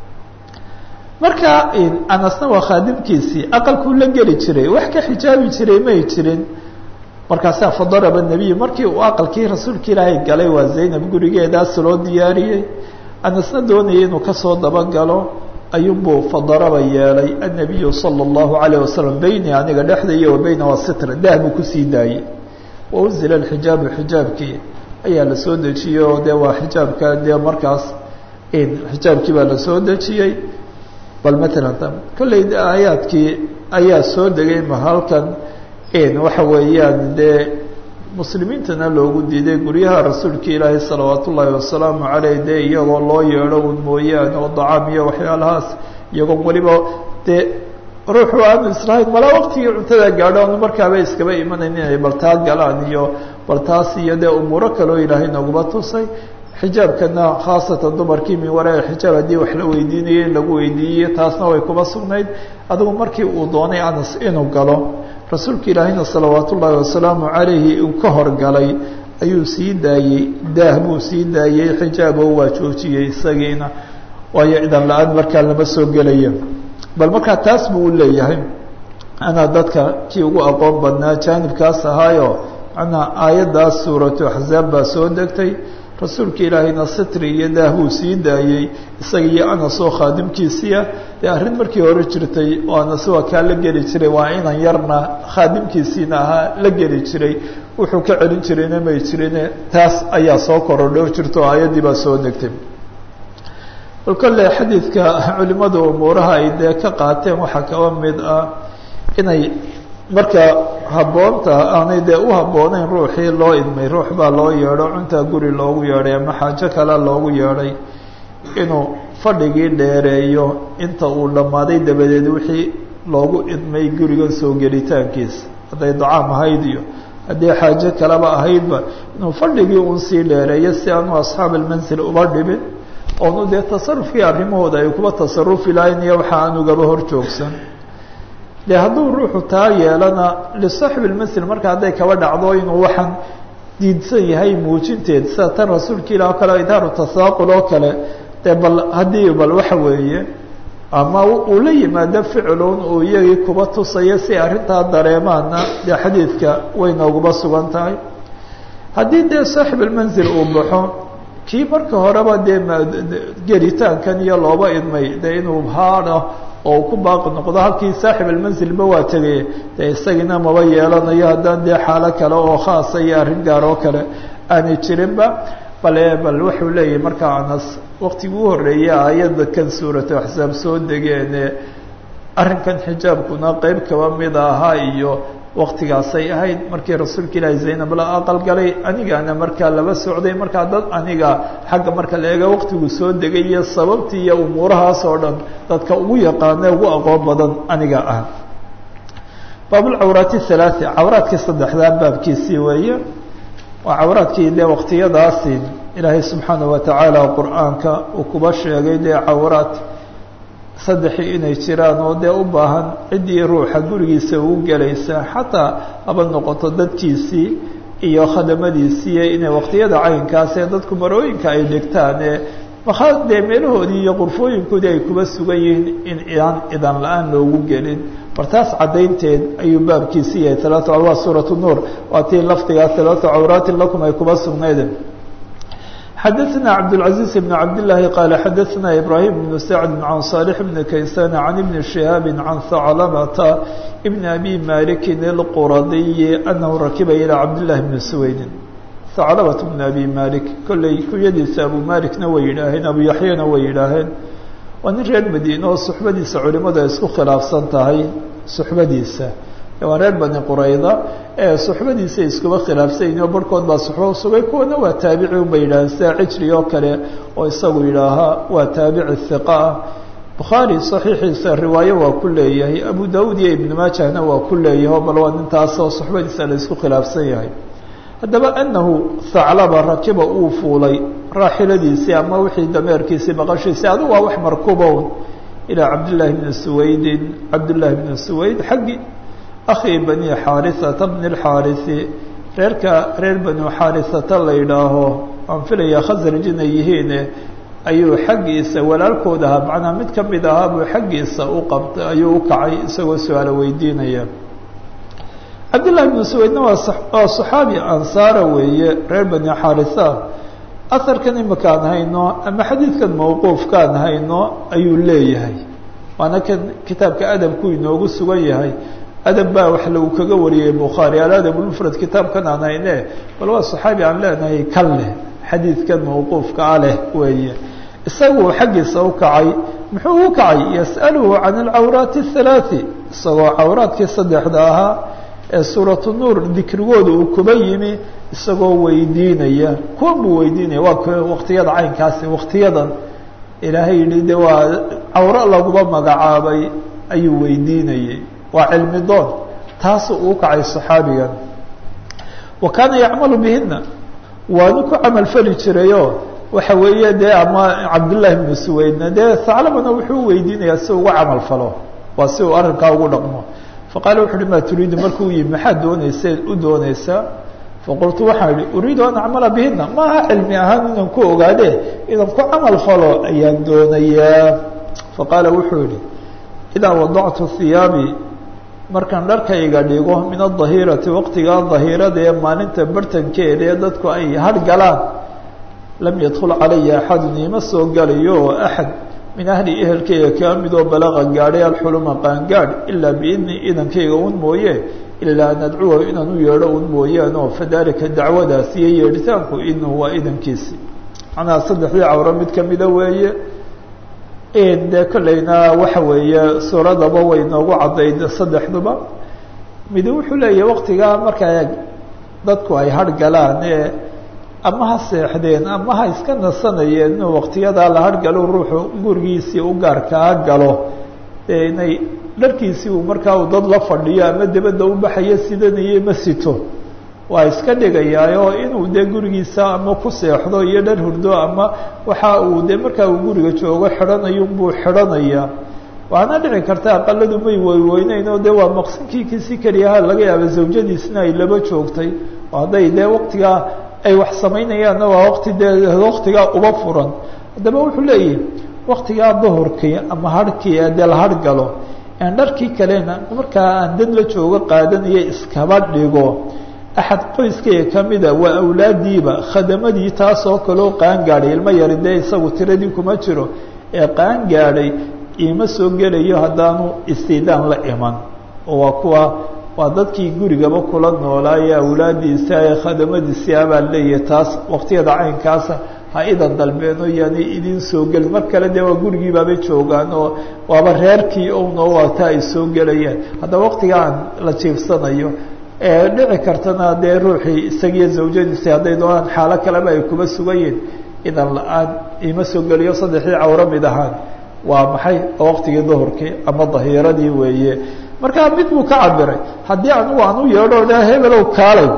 marka anasna waa khaadimkiisii aqalkuu la geli jiray wax ka xijaabi jiray may jirin markaasaa fadaraba nebiyu markii uu aqalkii rasuulka ilaahay galay waa zaynab gurigeedaas loo diyaariyey anasna doonayay inuu kasoo dabagalo ayuunbuu fadaraba yeelay annabiyu sala allahu alayh wasalam beyni aniga dhexdaiyo wa beyna waa sitra daah buu kusii daayey wa unzila alxijaabu xijaabkii ayaa la soo dejiyey oo dee waa xijaabka dee markaas xijaabkii baa la soo dejiyey bal matalan kolley aayaadkii ayaa soo degay ma halkan waxa weeyaan dee muslimiintana loogu diiday guryaha rasuulka ilaahi salawaat ullaahi wasalaamu caleyh dee iyagoo loo yeedho un mooyaane oo dacaam iyo waxyaalahaas iyagoon weliba dee ruuxu aanu islahayn malaa waqtigii cuntada gaadho anu markaaba iskaba imanayn inay baltaa galaan iyo baltaas iyo dee umuuro kaloo ilaahay nooguma tusay xijaabkana khaasatan dumarkii min waraa xijaab haddii wax la weydiinayay in lagu weydiiyey taasna way kuba sugnayd adigu markii uu doonay anas inuu galo rasuulka ilaahina salawaat ullaahi wasalaamu calayhi uu ka horgalay ayuu sii daayey daah buu sii daayey xijaabo waa joojiyey isagiina waayo idan la-aan markaa lama soo gelaya bal markaa taas buu u leeyahay anaa dadka kii ugu aqoon badnaa jaanibkaas ahaayo manaa aayaddaas suuratu axzaab baa soo degtay rasuulka ilaahayna sitri iyo daah buu sii daayey isaga iyo anas oo khaadimkiisiia dee arrin markii hore jirtay oo anas waa kaa la geli jiray waa inan yarna khaadimkiisiina ahaa la geli jiray wuxuu ka celin jirayna may jirine taas ayaa soo korodho jirto oo aayaddii baa soo degtay bal kolle xadiidka culimada umuuraha ay dee ka qaateen waxaa kaba mid ah inay marka habboonta aanay dee u habbooneyn ruuxii loo idmay ruux baa loo yeedho cuntaa guri loogu yeedhay ama xaajo kale loogu yeedhay inuu fadhigii dheereeyo inta uu dhammaaday dabadeed wixii loogu idmay gurigan soo gelitaankiisa hadday dacaam ahayd iyo haddii xaajo kaleba ahaydba inuu fadhigii un sii dheereeyo si aanu asxaab almansil uba dhibin oonu dee tasarufkii arrimahooda ay kuba tasarufi lahayn iyo waxa aanugaba hor joogsan de hadduu ruuxu taa yeelana lisaaxib lmasl marka hadday kaba dhacdo inuu waxaan diidsan yahay muujinteed sida tan rasuulka ilah o kale idaaru tasaaqul oo kale dee bal haddii bal waxa weeye ama uu la yimaado ficilun uu iyagii kuba tusayo si arrintaa dareemaana dee xadiidka way nooguba sugan tahay haddii dee saaxib almanzil uu baxo kii marka horeba dee gelitaankan iyo looba idmay dee inuu haado oo ku baaqi noqdo halkii saaxib almansilba waa tegay dee isagina maba yeelanayo haddaan dee xaalo kale oo khaasa iyo arrin gaar oo kale aanay jirinba bale bal wuxuu leeyahay markaa anas waktigii u horreeyay aayadda kan suuratu axsaab soo degeene arrinkan xijaabkuna qeyb kaba mid ahaa iyo waktigaasay ahayd markii rasuulka ilaahi zaynab la aqalgalay anigaana markaa laba socday markaa dad aniga xagga marka la eega waktigu soo degay iyo sababtii iyo umuurahaas oo dhan dadka ugu yaqaane ugu aqoon badan aniga ah baabulcawraati halaati cawraadkii saddexdaa baabkiisii weeye waa cawraadkii dee waktiyadaasi ilaahay subxaana watacaala qur-aanka uu kuba sheegay dee cawraad saddexii inay jiraan oo dee u baahan ciddii ruuxa gurigiisa ugu gelaysa xataa haba noqoto dadkiisii iyo khadamadiisii inay waktiyada caynkaas ee dadku marooyinka ay dhigtaan ee makaa dee meelahoodii iyo qurfooyinkoodii ay kuba sugan yihiin in idaan idan la-aan loogu gelin bartaas caddaynteed ayuu baabkiisii yahay talaata waa suuratu nuur waa tii lafdigaa talaata cawraatin lakum ay kuba sugnayd xadaثna cabdالعaزيز بن cabd للahi qال xadaثna إbrahيم بن سعد عن صالح بن kayسان عن بن شهاaب عن ثعلبة بن أbي مالك الqرaضي أنه rakiba إلى cabd للahi بن سويد ثعلبة بن أbي مالك kolley kunyadiisa abu malikna way yidhaaheen abu yaحyana way yidhaaheen waa nin reer madiine oo suxbadiisa culimadu ay isku khilaafsan tahay suxbadiisa waa reer bani qurayda ee suxbadiisa iskuba khilaafsanyihin oo barhkood baa suxbo sugay kuwana waa taabici un bay yidhaaheen sida cijri oo kale oo isagu yidhaahaa waa taabici hiqa ah bukhaari saxiixiisa riwaayo waa ku leeyahay abu daawud iyo ibnu maajahna waa ku leeyahay bal waa nintaasoo suxbadiisa la isku khilaafsan yahay haddaba anahu thaclaba rakiba uu fuulay raaxiladiisii ama wixii dameerkiisii baqashiisii adigu waa wax markubown ilaa cabdillaahi bni suwaydin cabdillaahi bni suwayd xaggii akhi bani xaarisata bni lxaarisi reerka reer banu xaarisata la yidhaaho aan filaya khasraj inay yihiine ayuu xaggiisa walaalkood ahaa macnaa mid ka mid ahaa buu xaggiisa u qabtay ayuu u kacay isagoo su-aalo weydiinaya cabdillahi bnu suwaydna waa waa saxaabi ansaara weeye reer bani xaarisa aharkan imakaan hayno ama xadiidkan mawquufkaan hayno ayuu leeyahay waana kan kitaabka adabku inoogu sugan yahay adab baa wax lagu kaga wariyey bukhaari aladabulmufrad kitaabkan aan hayne bal waa saxaabi aan leenahay kan leh xadiidkan mawquufka a leh weeye isagu xaggiisa u kacay muxuu u kacay yas'aluhu can alcawraati athalaati isagoo cawraadkii saddexda ahaa ee suuratu nuur dikrigooda uu kuba yimi isagoo weydiinaya kuwan buu weydiinaya waa waktiyada caynkaasi waktiyadan ilaahay yihi de waa cawro laguba magacaabay ayuu weydiinayay waa cilmi doon taasu uu kacay صaxaabigan wa kaana yacmalu bihina waanu ku camal fali jirayoo waxa weeye dee ama cabdullaahi bnu suweydna dee haclabana wuxuu weydiinayaa si uga camal falo waa si uu arrinkaa ugu dhaqmo faqaala wuxu uhi maa turiidu markuu yimi maxaad doonaysa u doonaysaa faqultu waxaan idhi uriidu an acmala bihina maaha cilmi ahaan inaan ku ogaade inaan ku camal falo ayaan doonayaa faqaala wuxuu yihi idaa wadactu hiyaabi markaan dharkayga dhigo min adahirati waqtigaa dahirada ee maalinta bartankeeda ee dadku ay hargalaan lam yadkul calaya axadun iima soo galayo oo axad min ahli ehelkayga kaa midoo balaqa gaadhay alxuluma qaangaadh ilaa biidni idankayga un mooye ilaa an adcuwa inaan u yeedho un mooyaan oo fadalika dacwadaas iyo yeedhitaanku idnuhu waa idankiisi macnaha saddexdii cawro mid kamida weeye dee kollayna waxa weeye suuradaba way noogu caddayd saddexduba midi wuxuu leeyahay waqtigaa markaa dadku ay hargalaan ee ama ha seexdeen ama ha iska nasanayeen inuu waqtiyadaa la hargalo ruuxu gurigiisii u gaarkaa galo ee inay dharkiisii uu markaa uu dad la fadhiyo ama debadda u baxayo sidanayo ma sito waa iska dhigayaayo inuu dee gurigiisa ama ku seexdo iyo dhar hurdo ama waxa uu dee markaa uu guriga joogo xidhanayo buu xidhanayaa waana dhici karta aqaladu may weyweyneyn oo dee waa maqsinkii kisi keliyaha laga yaaba zawjadiisna ay laba joogtay oo hadday dee waqtigaa ay wax samaynayaanna waa waqti dee waqtigaa uba furan haddaba wuxuu leeyahay waqtigaa duhurkii ama harhkii ee dee la hargalo aan dharkii kalena markaa aan dad la joogo qaadanaya iskaba dhigo axad qoyskayga kamida waa awlaadiiba khadamadii taasoo kaleo qaangaadhay ilmo yari dee isagu tiradii kuma jiro ee qaangaadhay iima soo gelayo haddaanu istiidaan la iman oo waa kuwa waa dadkii gurigaba kula noolaaye awlaadiisa ee khadamadiisii abaa leeyahay taas waqtiyada caynkaasa ha idan dalbeeno yaani idin soo gelin mar kale dee waa gurigiibaabay joogaan oo waaba reerkii ownoo waata ay soo gelayaan haddaba waqtiga aan la jiifsanayo ee dhici kartana dee ruuxii isagiiyo zawjadiisi hadday doonaan xaalo kaleba ay kuba sugayiin idan la-aan ima soo geliyo saddexdii cawro mid ahaan waa maxay waqtigii duhurkii ama dahiiradii weeye markaa mid buu ka cabiray haddii anigu aan u yeedho dha hebelow kaalay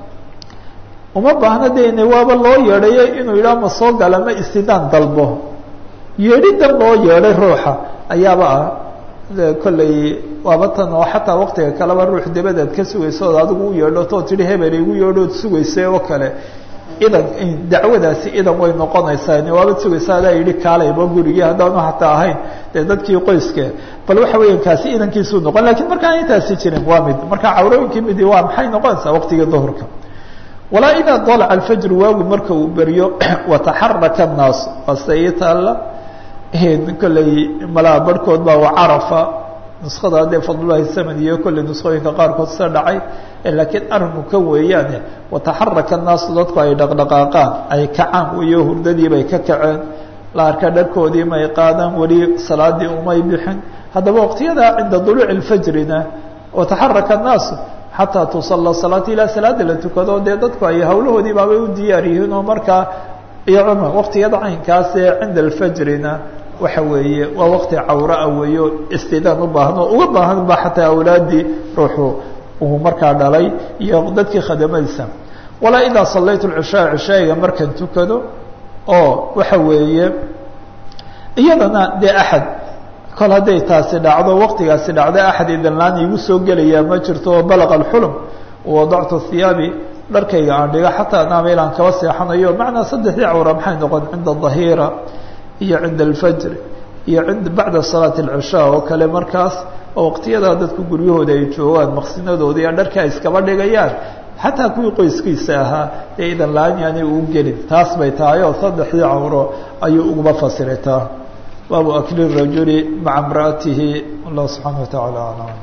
uma baahna dene waaba loo yeedhayo inuu yidhaha ma soo gala ma istidaan dalbo yeedhidan loo yeedhay ruuxa ayaaba ah kolley waaba tan oo xataa waqtiga kaleba ruux dabadaad ka sugayso ood adigu u yeedho too tihi hebel igu yeedhood sugaysay oo kale idan dacwadaasi idan way noqonaysaa waabad sugaysa adaa yidhi kaalayba gurigii haddaanu hataa ahayn dee dadkii qoyske bal waxa weya kaasi idankiisuu noqon lakiin markaan intaasi jirin waa mid marka cawrooyinkii midi waa maxay noqonaysaa waqtigii duhurka walaa idaa dalaca alfajru waagu marka uu beryo wataxaraka annaas waase ii taalla kolley malaa barhkood baa wacarafa nuskada dee fadlulahi saman iyo kolley nuskooyinka qaarkood sida dhacay laakiin arinku ka weeyaane wataxaraka annaasu dadku ay dhaqdhaqaaqaan ay kacaan weyo hurdadii bay ka kaceen la arka dharkoodii may qaadaan weli salaadii umay bixin haddaba waqtiyada cinda duluuci اlfajrina wataxaraka annaasu xataa tusala salaata ilaa salaada la tukado dee dadku ay hawlahoodii baabay u diyaar yihiin oo markaa iyo cumar waqtiyada caynkaas ee cinda alfajrina waxa weeye waa waqti cawraa weeyo istidaan u baahan oo uga baahan ba xataa awlaadii ruuxu uu markaa dhalay iyo dadkii khadamadiisa walaa idaa salaytu lcishaa cishaayiga markaan tukado oo waxa weeye iyadana dee axad kol hadday taasi dhacdo waqtigaasi dhacdo axad idanlaan iigu soo gelayaa ma jirto oo balaqa alxulm wadactu hiyaabi dharkayga aan dhigo xataa naameel aan kaba seexanayo macnaa saddexdii cawra maxay noqon cinda dahiira iyo cinda alfajr iyo ind bacda salaati alcishaa oo kale markaas oo waqtiyadaa dadku guryahooda ay joogaan maqsinadooda iyo dharka ay iskaba dhigayaan xataa kuwii qoyskiisa ahaa ee idan la-aan yaanay uu gelin taas bay tahay oo saddexdii cawro ayuu uguma fasiritaa baabu akli rajuli maca imra'atihi wallahu subxaana watacaala aclam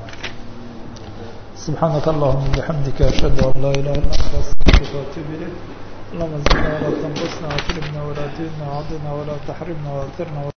subxaanaka allahuma bixamdika ashhadu an laa ilaha illa anta astaغfiruka waatuub ilayk اللهم زدنا ولا تنقصنا واكرمنا ولا تهنا وعضنا ولا تحرمنا واثرنا